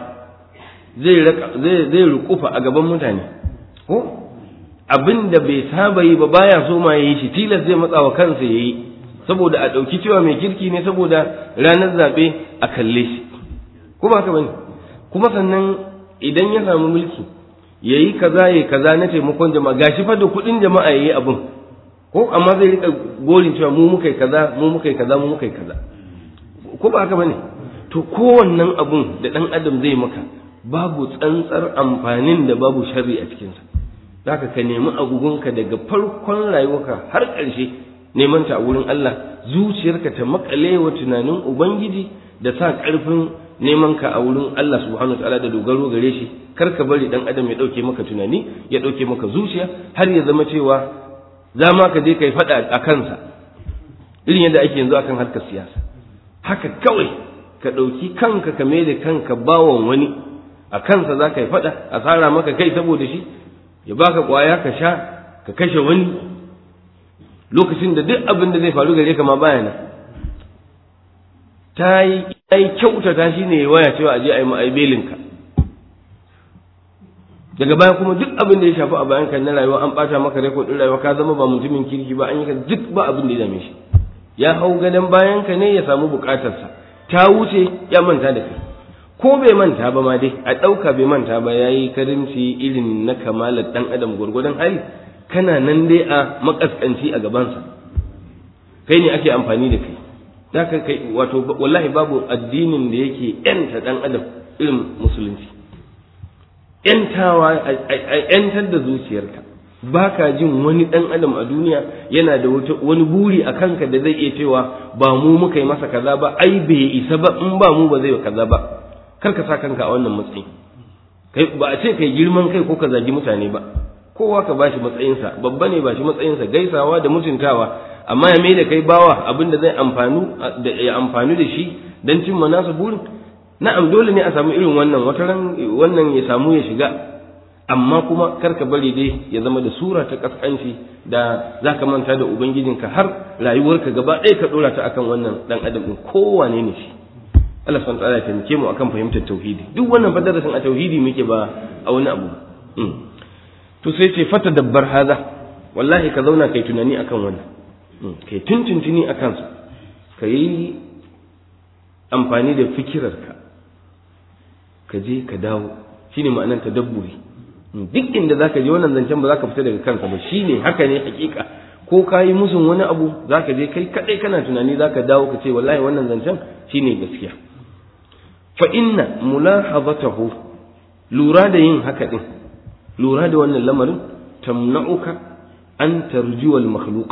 zai rukufa a gaban mutane ko abin da bai saba yi ba baya so ma ya yi shi tilas zai matsa wa kansa ya yi saboda a ɗauki cewa mai kirki ne saboda ranar zaɓe a kalle shi ko ba haka bane kuma sannan idan ya samu mulki ya yi kaza ya kaza na taimakon jama'a gashi fa da kuɗin jama'a ya yi abin ko amma zai rika gorin cewa mu muka yi kaza mu muka yi kaza mu muka yi kaza ko ba haka bane to kowannan abun da ɗan adam zai maka babu tsantsar amfanin da babu sharri a cikinsa zaka ka nemi agugunka daga farkon rayuwarka har ƙarshe neman ta a wurin Allah zuciyarka ta makale wa tunanin ubangiji da sa ƙarfin neman ka a wurin Allah subhanahu wa ta'ala da dogaro gare shi kar ka bari dan adam ya dauke maka tunani ya dauke maka zuciya har ya zama cewa za ma ka je kai faɗa a kansa irin yadda ake yanzu akan harkar siyasa haka kawai ka ɗauki kanka ka mai da kanka bawan wani a kansa za ka yi faɗa a tsara maka kai saboda shi ya baka ƙwaya ka sha ka kashe wani lokacin da duk abin da zai faru gare ka ma baya nan ta yi kyautata shi ne waya cewa a je a yi ma'aibelinka daga baya kuma duk abin da ya shafi a bayan kan na rayuwa an ɓata maka rekodin rayuwa ka zama ba mutumin kirki ba an yi ka duk ba abin da ya dame shi ya hau gadon bayan ka ne ya samu bukatarsa ta wuce ya manta da kai ko bai manta ba ma dai a ɗauka bai manta ba ya yi karimci irin na kamalar ɗan adam gwargwadon hali kana nan dai a makaskanci a gabansa kai ne ake amfani da kai za ka kai wato wallahi babu addinin da yake yanta ɗan adam irin musulunci yantawa a yantar da zuciyarka ba ka jin wani ɗan adam a duniya yana da wani buri a kanka da zai iya cewa ba mu muka yi masa kaza ba ai bai isa ba in ba mu ba zai kaza ba kar ka sa kanka a wannan matsayi kai ba a ce kai girman kai ko ka zagi mutane ba kowa ka bashi matsayinsa babba ne bashi matsayinsa gaisawa da mutuntawa amma ya mai da kai bawa abin da zai amfanu da ya amfanu da shi dan cimma nasa burin na'am dole ne a samu irin wannan wata ran wannan ya samu ya shiga amma kuma kar ka bari dai ya zama da sura ta kaskanci da zaka manta da ubangijinka har rayuwarka gaba ɗaya ka dora ta akan wannan dan adam din kowane ne shi Allah subhanahu wa ta'ala ya taimake mu akan fahimtar tauhidi duk wannan fa darasin a tauhidi muke ba a wani abu to sai ce fata dabbar haza wallahi ka zauna kai tunani akan wannan kai tuntuntuni a kansa ka yi amfani da fikirarka ka je ka dawo shine ma'anar tadabburi duk inda zaka je wannan zancen ba za ka fita daga kansa ba shine haka ne hakika ko ka yi musun wani abu za ka je kai kadai kana tunani za ka dawo ka ce wallahi wannan zancen shine gaskiya fa inna mulahazatahu lura da yin haka din lura da wannan lamarin tamna'uka an tarjuwal makhluq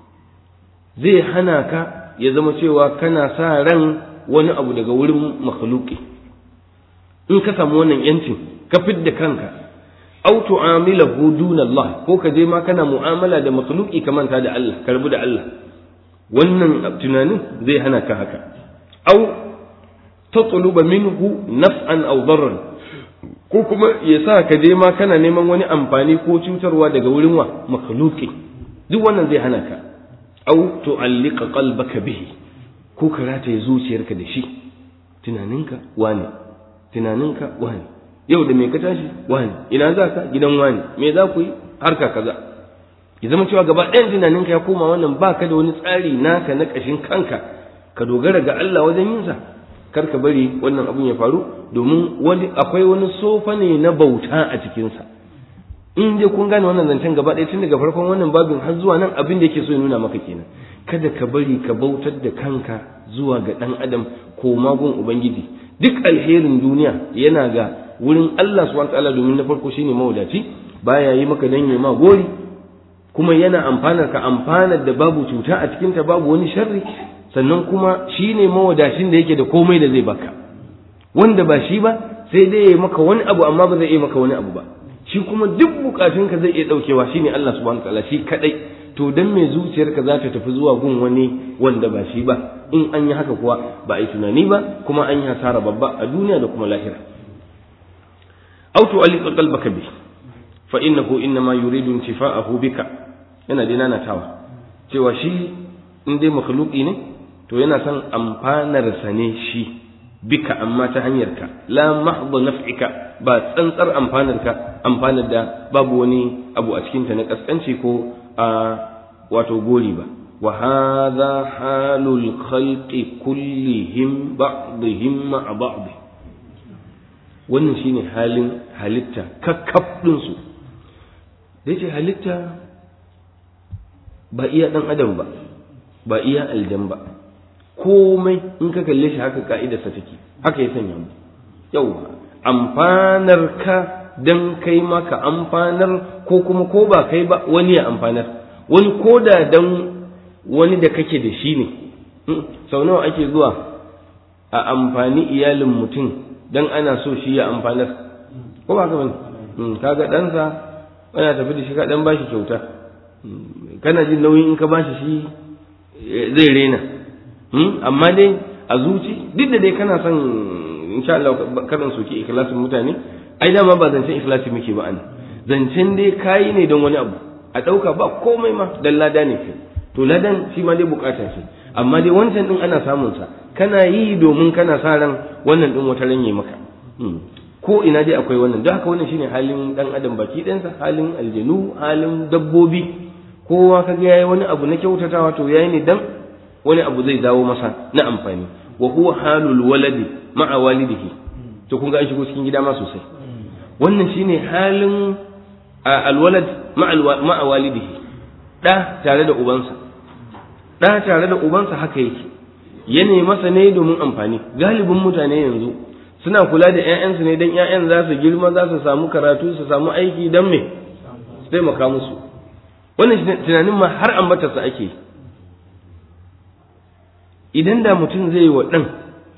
zai hana ka ya zama cewa kana sa ran wani abu daga wurin makhluqi in ka samu wannan yancin ka fidda kanka aw tu'amilahu duna Allah ko ka je ma kana mu'amala da makhluqi ka manta da Allah ka rabu da Allah wannan tunanin zai hana ka haka aw tatluba minhu naf'an aw darran ko kuma ya sa ka je ma kana neman wani amfani ko cutarwa daga wurin wa makhluqi duk wannan zai hana ka aw tu'alliqa qalbaka bihi ko ka rataye zuciyarka da shi tunaninka wane tunaninka wane yau da me ka tashi wane ina za ka gidan wane me za ku yi harka kaza ya zama cewa gaba ɗayan tunaninka ya koma wannan ba ka da wani tsari naka na ƙashin kanka ka dogara ga Allah wajen yinsa kar ka bari wannan abun ya faru domin wani akwai wani sofa ne na bauta a cikinsa in dai kun gane wannan zancen gaba ɗaya tun daga farkon wannan babin har zuwa nan abin da yake so ya nuna maka kenan kada ka bari ka bautar da kanka zuwa ga ɗan adam ko magun ubangiji duk alherin duniya yana ga wurin Allah subhanahu ta'ala domin na farko shine mawadaci baya yi maka dan ma gori kuma yana amfanar ka amfanar da babu cuta a cikin ta babu wani sharri sannan kuma shine mawadacin da yake da komai da zai baka wanda ba shi ba sai dai ya maka wani abu amma ba zai iya maka wani abu ba shi kuma duk bukatunka zai iya daukewa shine Allah subhanahu ta'ala shi kadai to dan me zuciyarka za ta tafi zuwa gun wani wanda ba shi ba in an yi haka kuwa ba a yi tunani ba kuma an yi hasara babba a duniya da kuma lahira aw tu'alliqa qalbaka bi fa innahu innama yuridu intifa'ahu bika yana dai nanatawa cewa shi in dai makhluqi ne to yana son amfanar sa ne shi bika amma ta hanyarka la mahdha naf'ika ba tsantsar amfanarka amfanar da babu wani abu a cikinta na kaskanci ko a wato gori ba wa hadha halul khalqi kullihim ba'dihim ma'a ba'd wannan shine halin halitta kakkaf din su yace halitta ba iya dan adam ba ba iya aljan ba komai in ka kalle shi haka ka'idarsa take haka ya sanya mu yau amfanar ka dan kai maka amfanar ko kuma ko ba kai ba wani ya amfanar wani ko da dan wani da kake da shi ne sau nawa ake zuwa a amfani iyalin mutum dan ana so shi ya amfanar ko ba ka bane kaga ɗansa ana tafi da shi ka dan bashi kyauta kana jin nauyin in ka bashi shi zai rena amma dai a zuci duk da dai kana son insha Allah karan soki ikhlasin mutane ai dama ba zancen ikhlasi muke ba an zancen dai kayi ne don wani abu a ɗauka ba komai ma dan lada ne kai to ladan shi ma dai bukata ce amma dai wancan din ana samun sa kana yi domin kana sa ran wannan din wata ranye maka ko ina dai akwai wannan don haka wannan shine halin dan adam baki ɗansa halin aljanu halin dabbobi kowa kaga yayi wani abu na kyautatawa to yayi ne dan wani abu zai dawo masa na amfani wa huwa halul waladi ma'a walidihi to kun ga an shigo cikin gida ma sosai wannan shine halin alwalad ma'a walidihi da tare da ubansa da tare da ubansa haka yake yana masa ne domin amfani galibin mutane yanzu suna kula da ƴaƴansu ne dan ƴaƴan za su girma za su samu karatu su samu aiki dan me su taimaka musu wannan tunanin ma har ambatarsa ake yi idan da mutum zai yi wa ɗan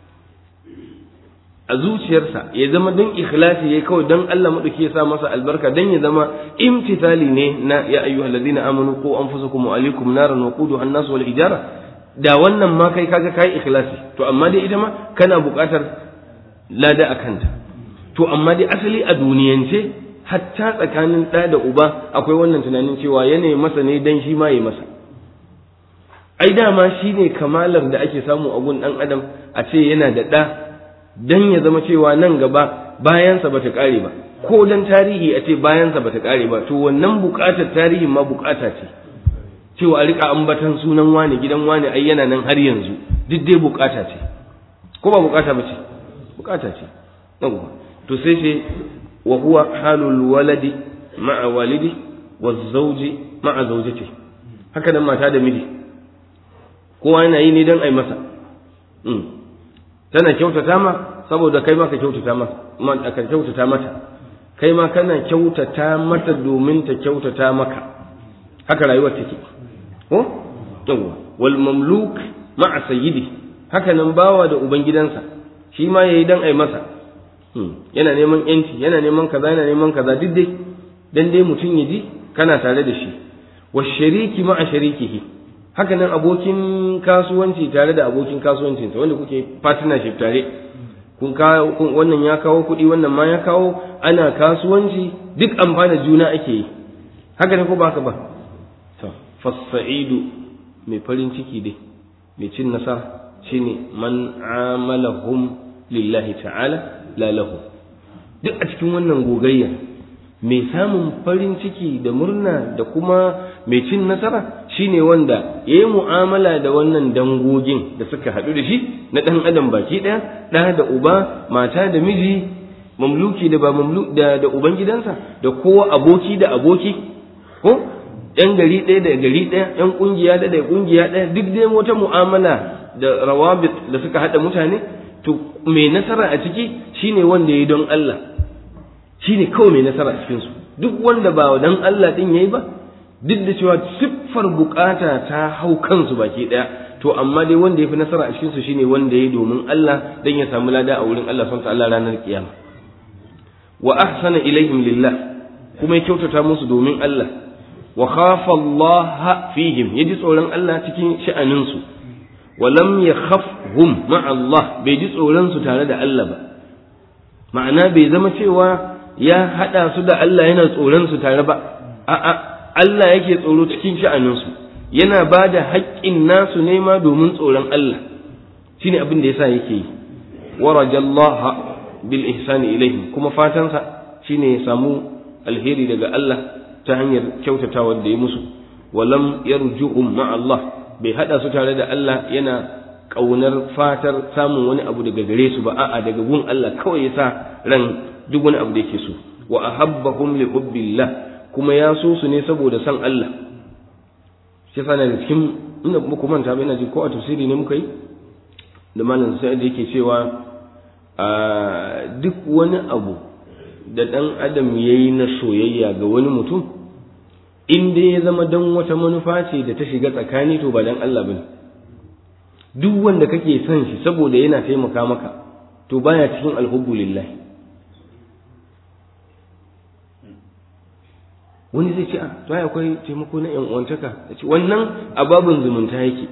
a zuciyarsa ya zama don ikhlasi ya kawai don Allah maɗauki ya sa masa albarka don ya zama imtithali ne na ya ayyu alladhina amanu qu anfusakum wa alaikum naran wa quduha an-nas wal hijara da wannan ma kai kaga kai ikhlasi to amma dai ita ma kana buƙatar lada a kanta to amma dai asali a duniyance hatta tsakanin ɗa da uba akwai wannan tunanin cewa yanayi masa ne dan shi ma yi masa ai dama shi ne kamalar da ake samu a gun ɗan adam a ce yana da ɗa dan ya zama cewa nan gaba bayansa bata ƙare ba ko dan tarihi a ce bayansa bata ƙare ba to wannan buƙatar tarihin ma buƙata ce cewa a riƙa ambatan sunan wani gidan wani ai yana nan har yanzu duk dai buƙata ce ko ba buƙata ba ce buƙata ce yawwa to sai ce wa huwa halul waladi ma'a walidi wa zawji ma'a zawjati haka nan mata da miji kowa yana yi ne don ai masa tana kyautata ma saboda kai ma ka kyautata mata ka kyautata mata kai ma kana kyautata mata domin ta kyautata maka haka rayuwar take ko yawa wal mamluk ma'a sayyidi haka nan bawa da ubangidansa shi ma yayi dan ai masa yana neman yanci yana neman kaza yana neman kaza duk dai dan dai mutum ya ji kana tare da shi wa shariki ma'a sharikihi haka nan abokin kasuwanci tare da abokin kasuwancinsa wanda kuke partnership tare kun wannan ya kawo kuɗi wannan ma ya kawo ana kasuwanci duk amfana juna ake yi haka ne ko ba haka ba to fasa'idu mai farin ciki dai mai cin nasara shine man amalahum lillahi ta'ala la lahu duk a cikin wannan gogayya mai samun farin ciki da murna da kuma mai cin nasara shine wanda ya yi mu'amala da wannan dangogin da suka haɗu da shi na ɗan adam baki ɗaya ɗa da uba mata da miji mamluki da ba mamlu da da uban gidansa da kowa aboki da aboki ko yan gari ɗaya da gari ɗaya yan ƙungiya da da ƙungiya ɗaya duk dai wata mu'amala da rawabit da suka haɗa mutane to mai nasara a ciki shine wanda ya yi don Allah shine kawai mai nasara a cikinsu duk wanda ba dan Allah ɗin ya yi ba duk da cewa siffar bukata ta hau kansu baki ɗaya to amma dai wanda ya fi nasara a cikinsu shine wanda ya yi domin Allah dan ya samu lada a wurin Allah son Allah ranar kiyama wa ahsana ilaihim lillah kuma ya kyautata musu domin Allah wa khafa Allah fihim yaji tsoron Allah cikin sha'anin su wa lam yakhafhum ma'a Allah bai ji tsoron su tare da Allah ba ma'ana bai zama cewa ya hada su da Allah yana tsoron su tare ba a'a Allah yake tsoro cikin sha'anin su yana ba da haƙƙin nasu nema domin tsoron Allah shine abin da yasa yake yi wa rajallaha bil ihsani ilaihim kuma fatansa shine ya samu alheri daga Allah ta hanyar kyautatawa da ya musu walam yarjuhum ma Allah bai hada su tare da Allah yana kaunar fatar samun wani abu daga gare su ba a'a daga gun Allah kawai ya sa ran duk wani abu da yake so wa ahabbahum li hubbillah kuma ya so su ne saboda san Allah shi yasa da cikin ina muku manta ba ina ji ko a tafsiri ne muka yi da malam sai da yake cewa a duk wani abu da ɗan adam ya yi na soyayya ga wani mutum in dai ya zama don wata manufa ce da ta shiga tsakani to ba don Allah bane duk wanda kake son shi saboda yana taimaka maka to baya cikin alhubbu lillahi wani zai ce a to ai akwai taimako na yan uwantaka wannan ababin zumunta yake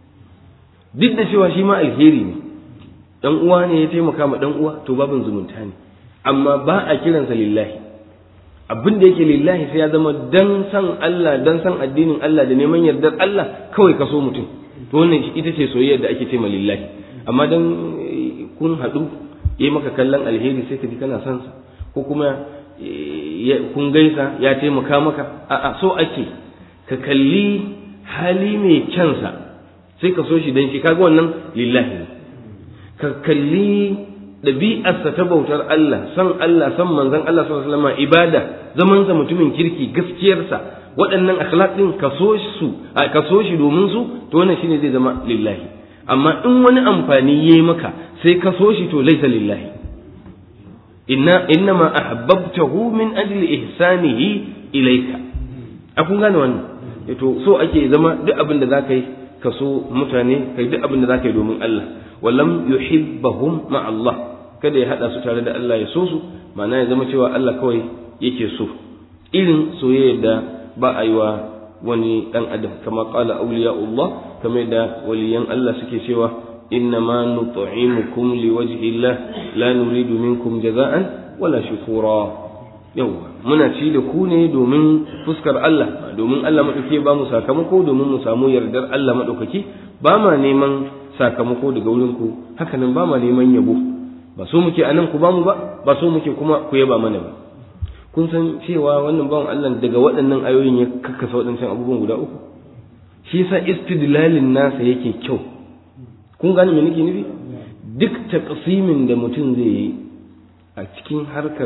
duk da cewa shi ma alheri ne dan uwa ne ya taimaka ma dan uwa to babin zumunta ne amma ba a kiransa lillahi abin da yake lillahi sai ya zama dan san Allah dan san addinin Allah da neman yardar Allah kawai ka so mutum to wannan ita ce soyayyar da ake ce ma lillahi amma dan kun haɗu yi maka kallon alheri sai ka ji kana son sa ko kuma kun gaisa ya taimaka maka a'a so ake ka kalli hali mai kyansa sai ka so shi dan shi kaga wannan lillahi ne ka kalli ɗabi'arsa ta bautar Allah san Allah san manzon Allah sallallahu alaihi wasallam ibada zaman sa mutumin kirki gaskiyarsa waɗannan akhlaq din ka so su ka so shi domin su to wannan shine zai zama lillahi amma in wani amfani yayi maka sai ka so shi to laisa lillahi inna innama ahbabtahu min ajli ihsanihi ilayka a kun gane wannan to so ake zama duk abin da zaka yi ka so mutane kai duk abin da zaka yi domin Allah walam yuhibbahum ma Allah kada ya hada su tare da Allah ya so su ma'ana ya zama cewa Allah kawai yake so irin soyayya da ba a yi wa wani dan adam kama qala awliyaullah kamar da waliyan Allah suke cewa innama nut'imukum liwajhi Allah la nuridu minkum jaza'an wala shukura yawa muna ci da ku ne domin fuskar Allah domin Allah madaukake ba mu sakamako domin mu samu yardar Allah madaukaki ba ma neman sakamako daga wurin ku haka nan ba ma neman yabo ba so muke anan ku ba mu ba ba so muke kuma ku yaba mana ba kun san cewa wannan bawan Allah daga waɗannan ayoyin ya kakkasa waɗancan abubuwan guda uku shi yasa istidlalin nasa yake kyau kun gane me nake nufi duk taqsimin da mutum zai yi a cikin harkar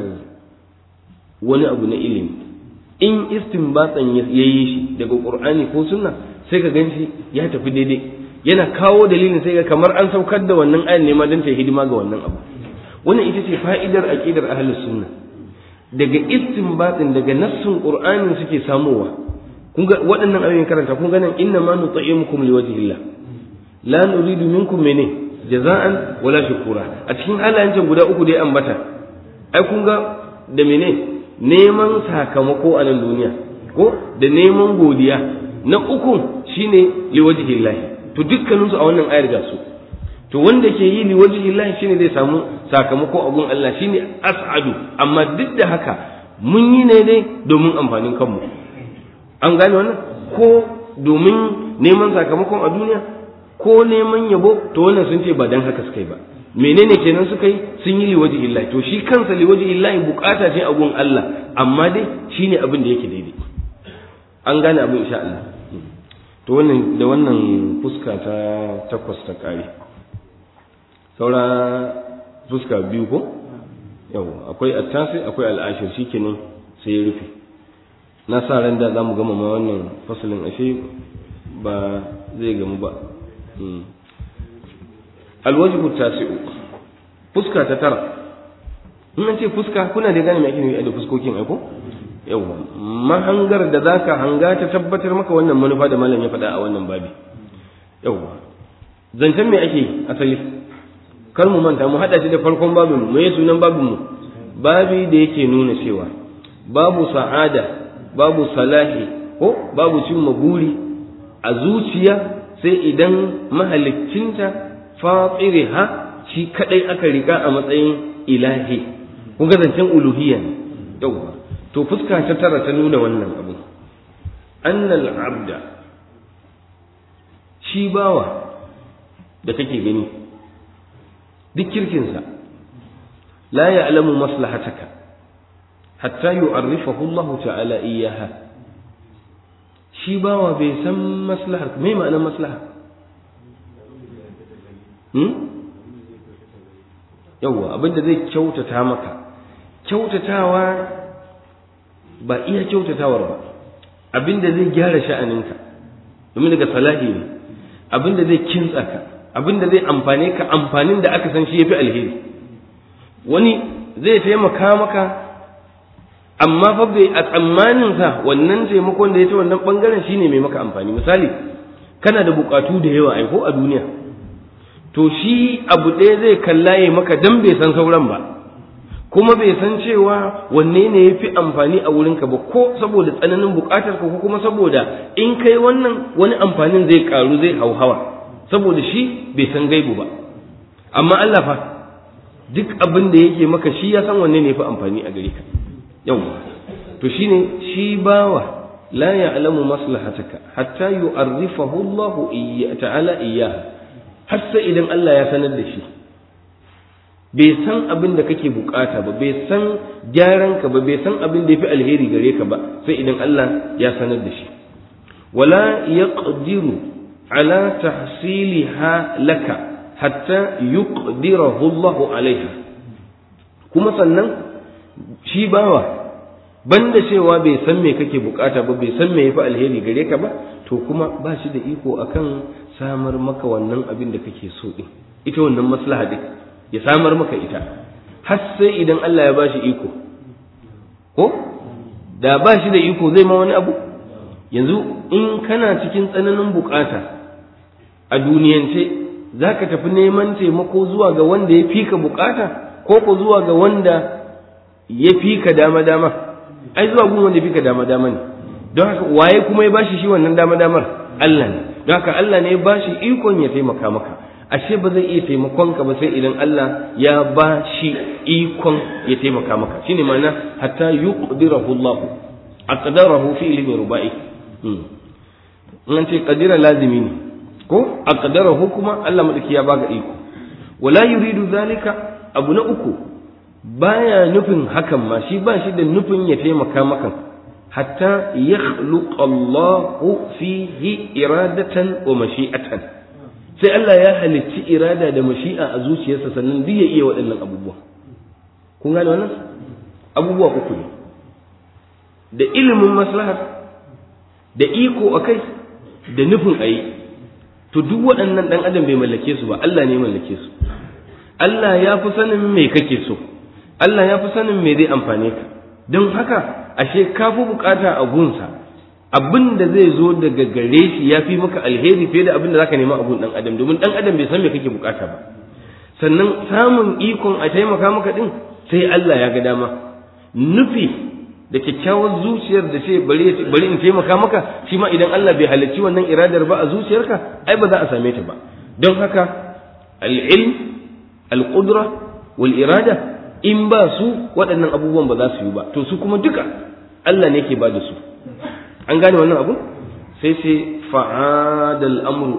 wani abu na ilimi in istinbatsan ya yi shi daga qur'ani ko sunna sai ka ganshi ya tafi daidai yana kawo dalilin sai ga kamar an saukar da wannan ayan ne ma don ta hidima ga wannan abu wannan ita ce fa'idar aqidar ahlus sunna daga istinbatin daga nassin qur'ani suke samowa kun ga waɗannan ayoyin karanta kun ga nan inna ma nut'imukum liwajhillah la nuridu minkum mene jaza'an wala shukura a cikin halayen can guda uku dai ambata ai kun ga da mene neman sakamako a nan duniya ko da neman godiya na uku shine liwajhillah to dukkaninsu a wannan ayar ga su to wanda ke yi li wajhi Allah shine zai samu sakamako a gun Allah shine as'adu amma duk da haka mun yi ne dai domin amfanin kanmu an gane wannan ko domin neman sakamakon a duniya ko neman yabo to wannan sun ce ba dan haka suka yi ba menene kenan suka yi sun yi liwaji illahi to shi kansa liwaji illahi bukata ce a gun Allah amma dai shine abin da yake daidai an gane abin insha Allah to wannan da wannan fuska ta takwas ta kare saura fuska biyu ko yau akwai attasi akwai al'ashir shikenan sai ya rufe na sa ran da zamu gama ma wannan fasalin ashe ba zai gamu ba alwajibu tasi'u fuska ta tara in an ce fuska kuna da gane me ake nufi da fuskokin aiko yawa mahangar da zaka hanga ta tabbatar maka wannan manufa da malam ya faɗa a wannan babi yawa zancen me ake asali kar mu manta mu hada shi da farkon babin mu me sunan babin mu babi da yake nuna cewa babu sa'ada babu salahi ko babu cimma buri a zuciya sai idan mahaliccinta fatiriha shi kadai aka rika a matsayin ilahi kun ga zancen uluhiyya ne yawa to fuska ta tara ta nuna wannan abu annal abda shi bawa da kake gani duk kirkinsa la ya'lamu maslahataka hatta yu'arrifahu Allah ta'ala iyyaha shi bawa bai san maslahar me ma'anar maslaha hmm yawwa abinda zai kyautata maka kyautatawa ba iya kyautatawar ba abinda zai gyara sha'aninka domin daga salahi ne abinda zai kintsa ka abinda zai amfane ka amfanin da aka san shi yafi alheri wani zai taimaka maka amma fa bai a tsammanin sa wannan taimakon da ya ta wannan bangaren shine mai maka amfani misali kana da bukatu da yawa aiko a duniya to shi abu ɗaya zai kalla ya maka dan bai san sauran ba kuma bai san cewa wanne ne ya fi amfani a wurinka ba ko saboda tsananin bukatar ka ko kuma saboda in kai wannan wani amfanin zai karu zai hauhawa saboda shi bai san gaibu ba amma Allah fa duk abin da yake maka shi ya san wanne ne ya fi amfani a gare ka yau to shine shi bawa la ya'lamu maslahataka hatta yu'arrifahu Allah ta'ala iyyaha har sai idan Allah ya sanar da shi bai san abin da kake bukata ba bai san gyaran ka ba bai san abin da yafi alheri gare ka ba sai idan Allah ya sanar da shi wala yaqdiru ala tahsiliha laka hatta yuqdirahu Allah alaiha kuma sannan shi bawa banda cewa bai san me kake bukata ba bai san me yafi alheri gare ka ba to kuma ba shi da iko akan samar maka wannan abin da kake so din ita wannan maslaha din ya samar maka ita har sai idan Allah ya ba shi iko ko da ba shi da iko zai ma wani abu yanzu in kana cikin tsananin bukata a duniyance za ka tafi neman taimako zuwa ga wanda ya fi ka bukata ko ko zuwa ga wanda ya fi ka dama-dama ai zuwa gun wanda ya fi ka dama-dama ne don haka waye kuma ya bashi shi wannan dama-damar Allah ne don haka Allah ne ya bashi ikon ya taimaka maka ashe ba zai iya taimakon ka ba sai idan Allah ya ba shi ikon ya taimaka maka shine ma'ana hatta yuqdirahu Allah aqdarahu fi ilmi rubai in ce qadira lazimi ne ko aqdarahu kuma Allah madaki ya baka iko wala yuridu zalika abu na uku baya nufin hakan ma shi ba shi da nufin ya taimaka maka hatta yakhluqa Allahu fihi iradatan wa mashi'atan sai Allah ya halicci irada da mashi'a a zuciyarsa sannan duk ya iya waɗannan abubuwa kun gane wannan abubuwa uku ne da ilimin maslahar da iko akai da nufin ayi to duk waɗannan ɗan adam bai mallake su ba Allah ne mallake su Allah ya fi sanin me kake so Allah ya fi sanin me zai amfane ka don haka ashe ka fi bukata a gunsa abin da zai zo daga gare shi ya fi maka alheri fiye da abin da zaka nema abun dan adam domin dan adam bai san me kake bukata ba sannan samun ikon a taimaka maka din sai Allah ya ga dama nufi da kyakkyawar zuciyar da ce bari bari in taimaka maka shi ma idan Allah bai halarci wannan iradar ba a zuciyarka ai ba za a same ta ba don haka al-ilm al-qudra wal irada in ba su waɗannan abubuwan ba za su yi ba to su kuma duka Allah ne ke ba da su an gane wannan abu sai sai fa'adal amru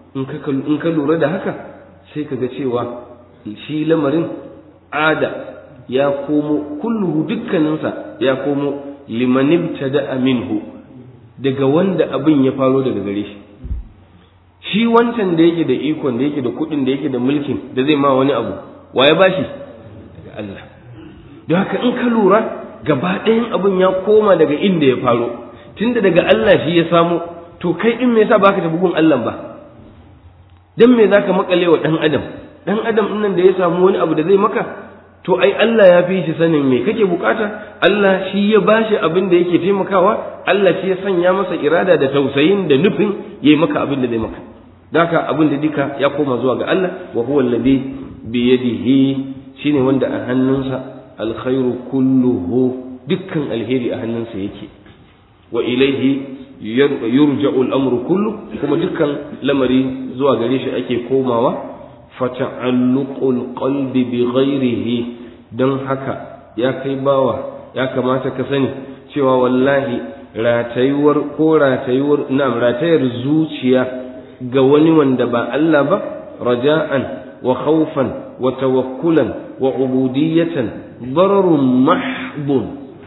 in ka in ka lura da haka sai ka ga cewa shi lamarin ada ya komo kulluhu dukkaninsa ya komo liman ibtada minhu daga wanda abin ya faro daga gare shi shi wancan da yake da ikon da yake da kuɗin da yake da mulkin da zai ma wani abu wa ya bashi daga Allah don haka in ka lura gaba ɗayan abin ya koma daga inda ya faro tunda daga Allah shi ya samu to kai din me yasa baka tafi gun Allah ba dan me zaka makale wa dan adam dan adam din nan da ya samu wani abu da zai maka to ai Allah ya fi shi sanin me kake bukata Allah shi ya bashi abin da yake taimakawa Allah shi ya sanya masa irada da tausayin da nufin yayi maka abin da zai maka daka abin da duka ya koma zuwa ga Allah wa huwa alladhi bi yadihi shine wanda a hannunsa alkhairu kulluhu dukkan alheri a hannunsa yake wa ilaihi yurja'u al-amru kullu kuma dukkan lamari zuwa gare shi ake komawa fata'alluqul qalbi bi ghairihi dan haka ya kai bawa ya kamata ka sani cewa wallahi ratayuwar ko ratayuwar na'am ratayar zuciya ga wani wanda ba Allah ba raja'an wa khawfan wa tawakkulan wa ubudiyatan dararun mahdun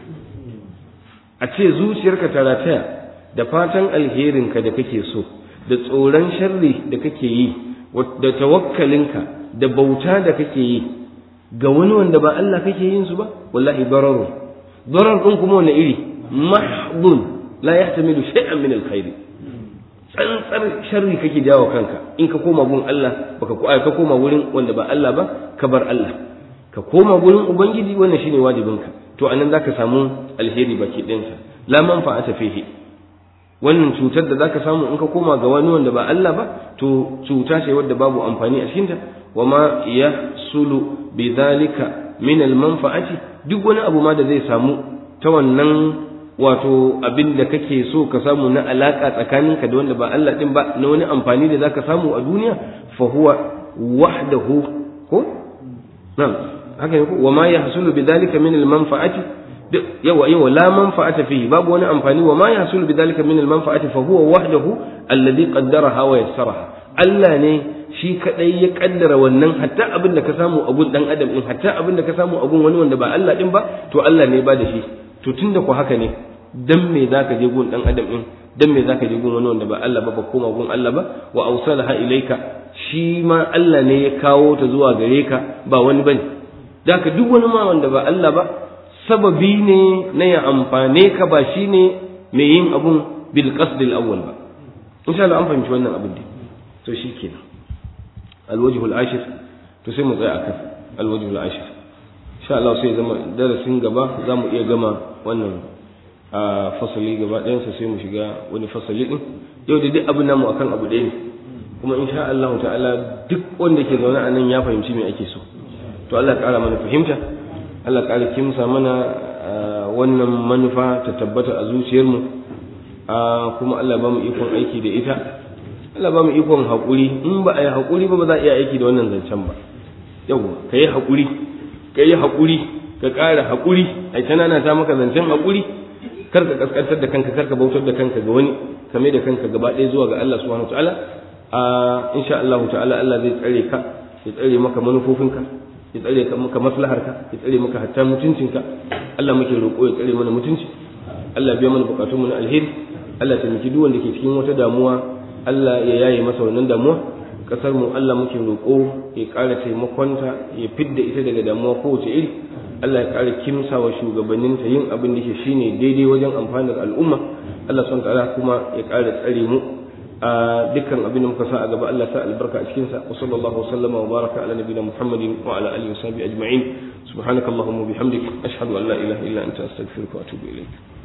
a ce zuciyarka ta rataya da fatan alherinka da kake so da tsoron sharri da kake yi da tawakkalinka da bauta da kake yi ga wani wanda ba Allah kake yin su ba wallahi dararu darar din kuma wani iri mahdun la yahtamilu shay'an min alkhair tsantsar sharri kake jawo kanka in ka koma gun Allah baka ko ka koma wurin wanda ba Allah ba ka bar Allah ka koma gurin ubangiji wannan shine wajibinka to anan zaka samu alheri baki ɗinsa la manfa'ata fihi wannan cutar da zaka samu in ka koma ga wani wanda ba Allah ba to cuta ce wadda babu amfani a cikinta wa ma yahsulu bidhalika min almanfa'ati duk wani abu ma da zai samu ta wannan wato abin da kake so ka samu na alaka tsakaninka da wanda ba Allah din ba na wani amfani da zaka samu a duniya fa huwa wahdahu ko na'am haka ne ko wa ma yahsulu bidhalika min almanfa'ati yawa yawa la manfa'ata fihi babu wani amfani wa ma yahsulu bidhalika min almanfa'ati fa huwa wahdahu alladhi qaddaraha wa yassaraha Allah ne shi kadai ya kaddara wannan hatta abin da ka samu a gun dan adam din hatta abin da ka samu a gun wani wanda ba Allah din ba to Allah ne ba da shi to tunda ku haka ne dan me zaka je gun dan adam din dan me zaka je gun wani wanda ba Allah ba ba koma gun Allah ba wa awsalaha ilaika shi ma Allah ne ya kawo ta zuwa gare ka ba wani bane daka duk wani ma wanda ba Allah ba sababi ne na ya amfane ka ba shine mai yin abun bil qasdil awwal ba insha Allah an fahimci wannan abin da to shikenan alwajhu al-ashir to sai mu tsaya akan alwajhu al-ashir insha Allah sai zama darasin gaba za mu iya gama wannan a fasali gaba ɗayansa sai mu shiga wani fasali ɗin yau da duk abin namu akan abu ɗaya ne kuma insha Allah ta'ala duk wanda ke zaune a nan ya fahimci me ake so to Allah ƙara mana fahimta Allah ƙara kimsa mana wannan manufa ta tabbata a zuciyarmu kuma Allah ba mu ikon aiki da ita Allah ba mu ikon haƙuri in ba a yi haƙuri ba ba za a iya aiki da wannan zancen ba yau ka yi haƙuri ka yi haƙuri ka ƙara haƙuri a ta nana ta maka zancen haƙuri kar ka kaskantar da kanka kar ka bautar da kanka ga wani ka mai da kanka gaba ɗaya zuwa ga Allah subhanahu ta'ala a insha Allah ta'ala Allah zai tsare ka ya tsare maka manufofinka ya tsare ka maka maslaharka ya tsare maka hatta mutuncinka Allah muke roƙo ya tsare mana mutunci Allah biya mana bukatunmu na alheri Allah taimaki duk wanda ke cikin wata damuwa Allah ya yaye masa wannan damuwa kasar mu Allah muke roƙo ya ƙara taimakonta ya fidda ita daga damuwa kowace iri Allah ya ƙara kimsa wa shugabanninta yin abin da ke shine daidai wajen amfanar al'umma Allah subhanahu ta'ala kuma ya ƙara tsare mu a dukkan abin da muka sa a gaba Allah sa albarka a cikin sa wa sallallahu wa sallama wa baraka ala nabiyina Muhammadin wa ala alihi wa sahbihi ajma'in subhanakallahumma wa bihamdik ashhadu an la ilaha illa anta astaghfiruka wa atubu ilayk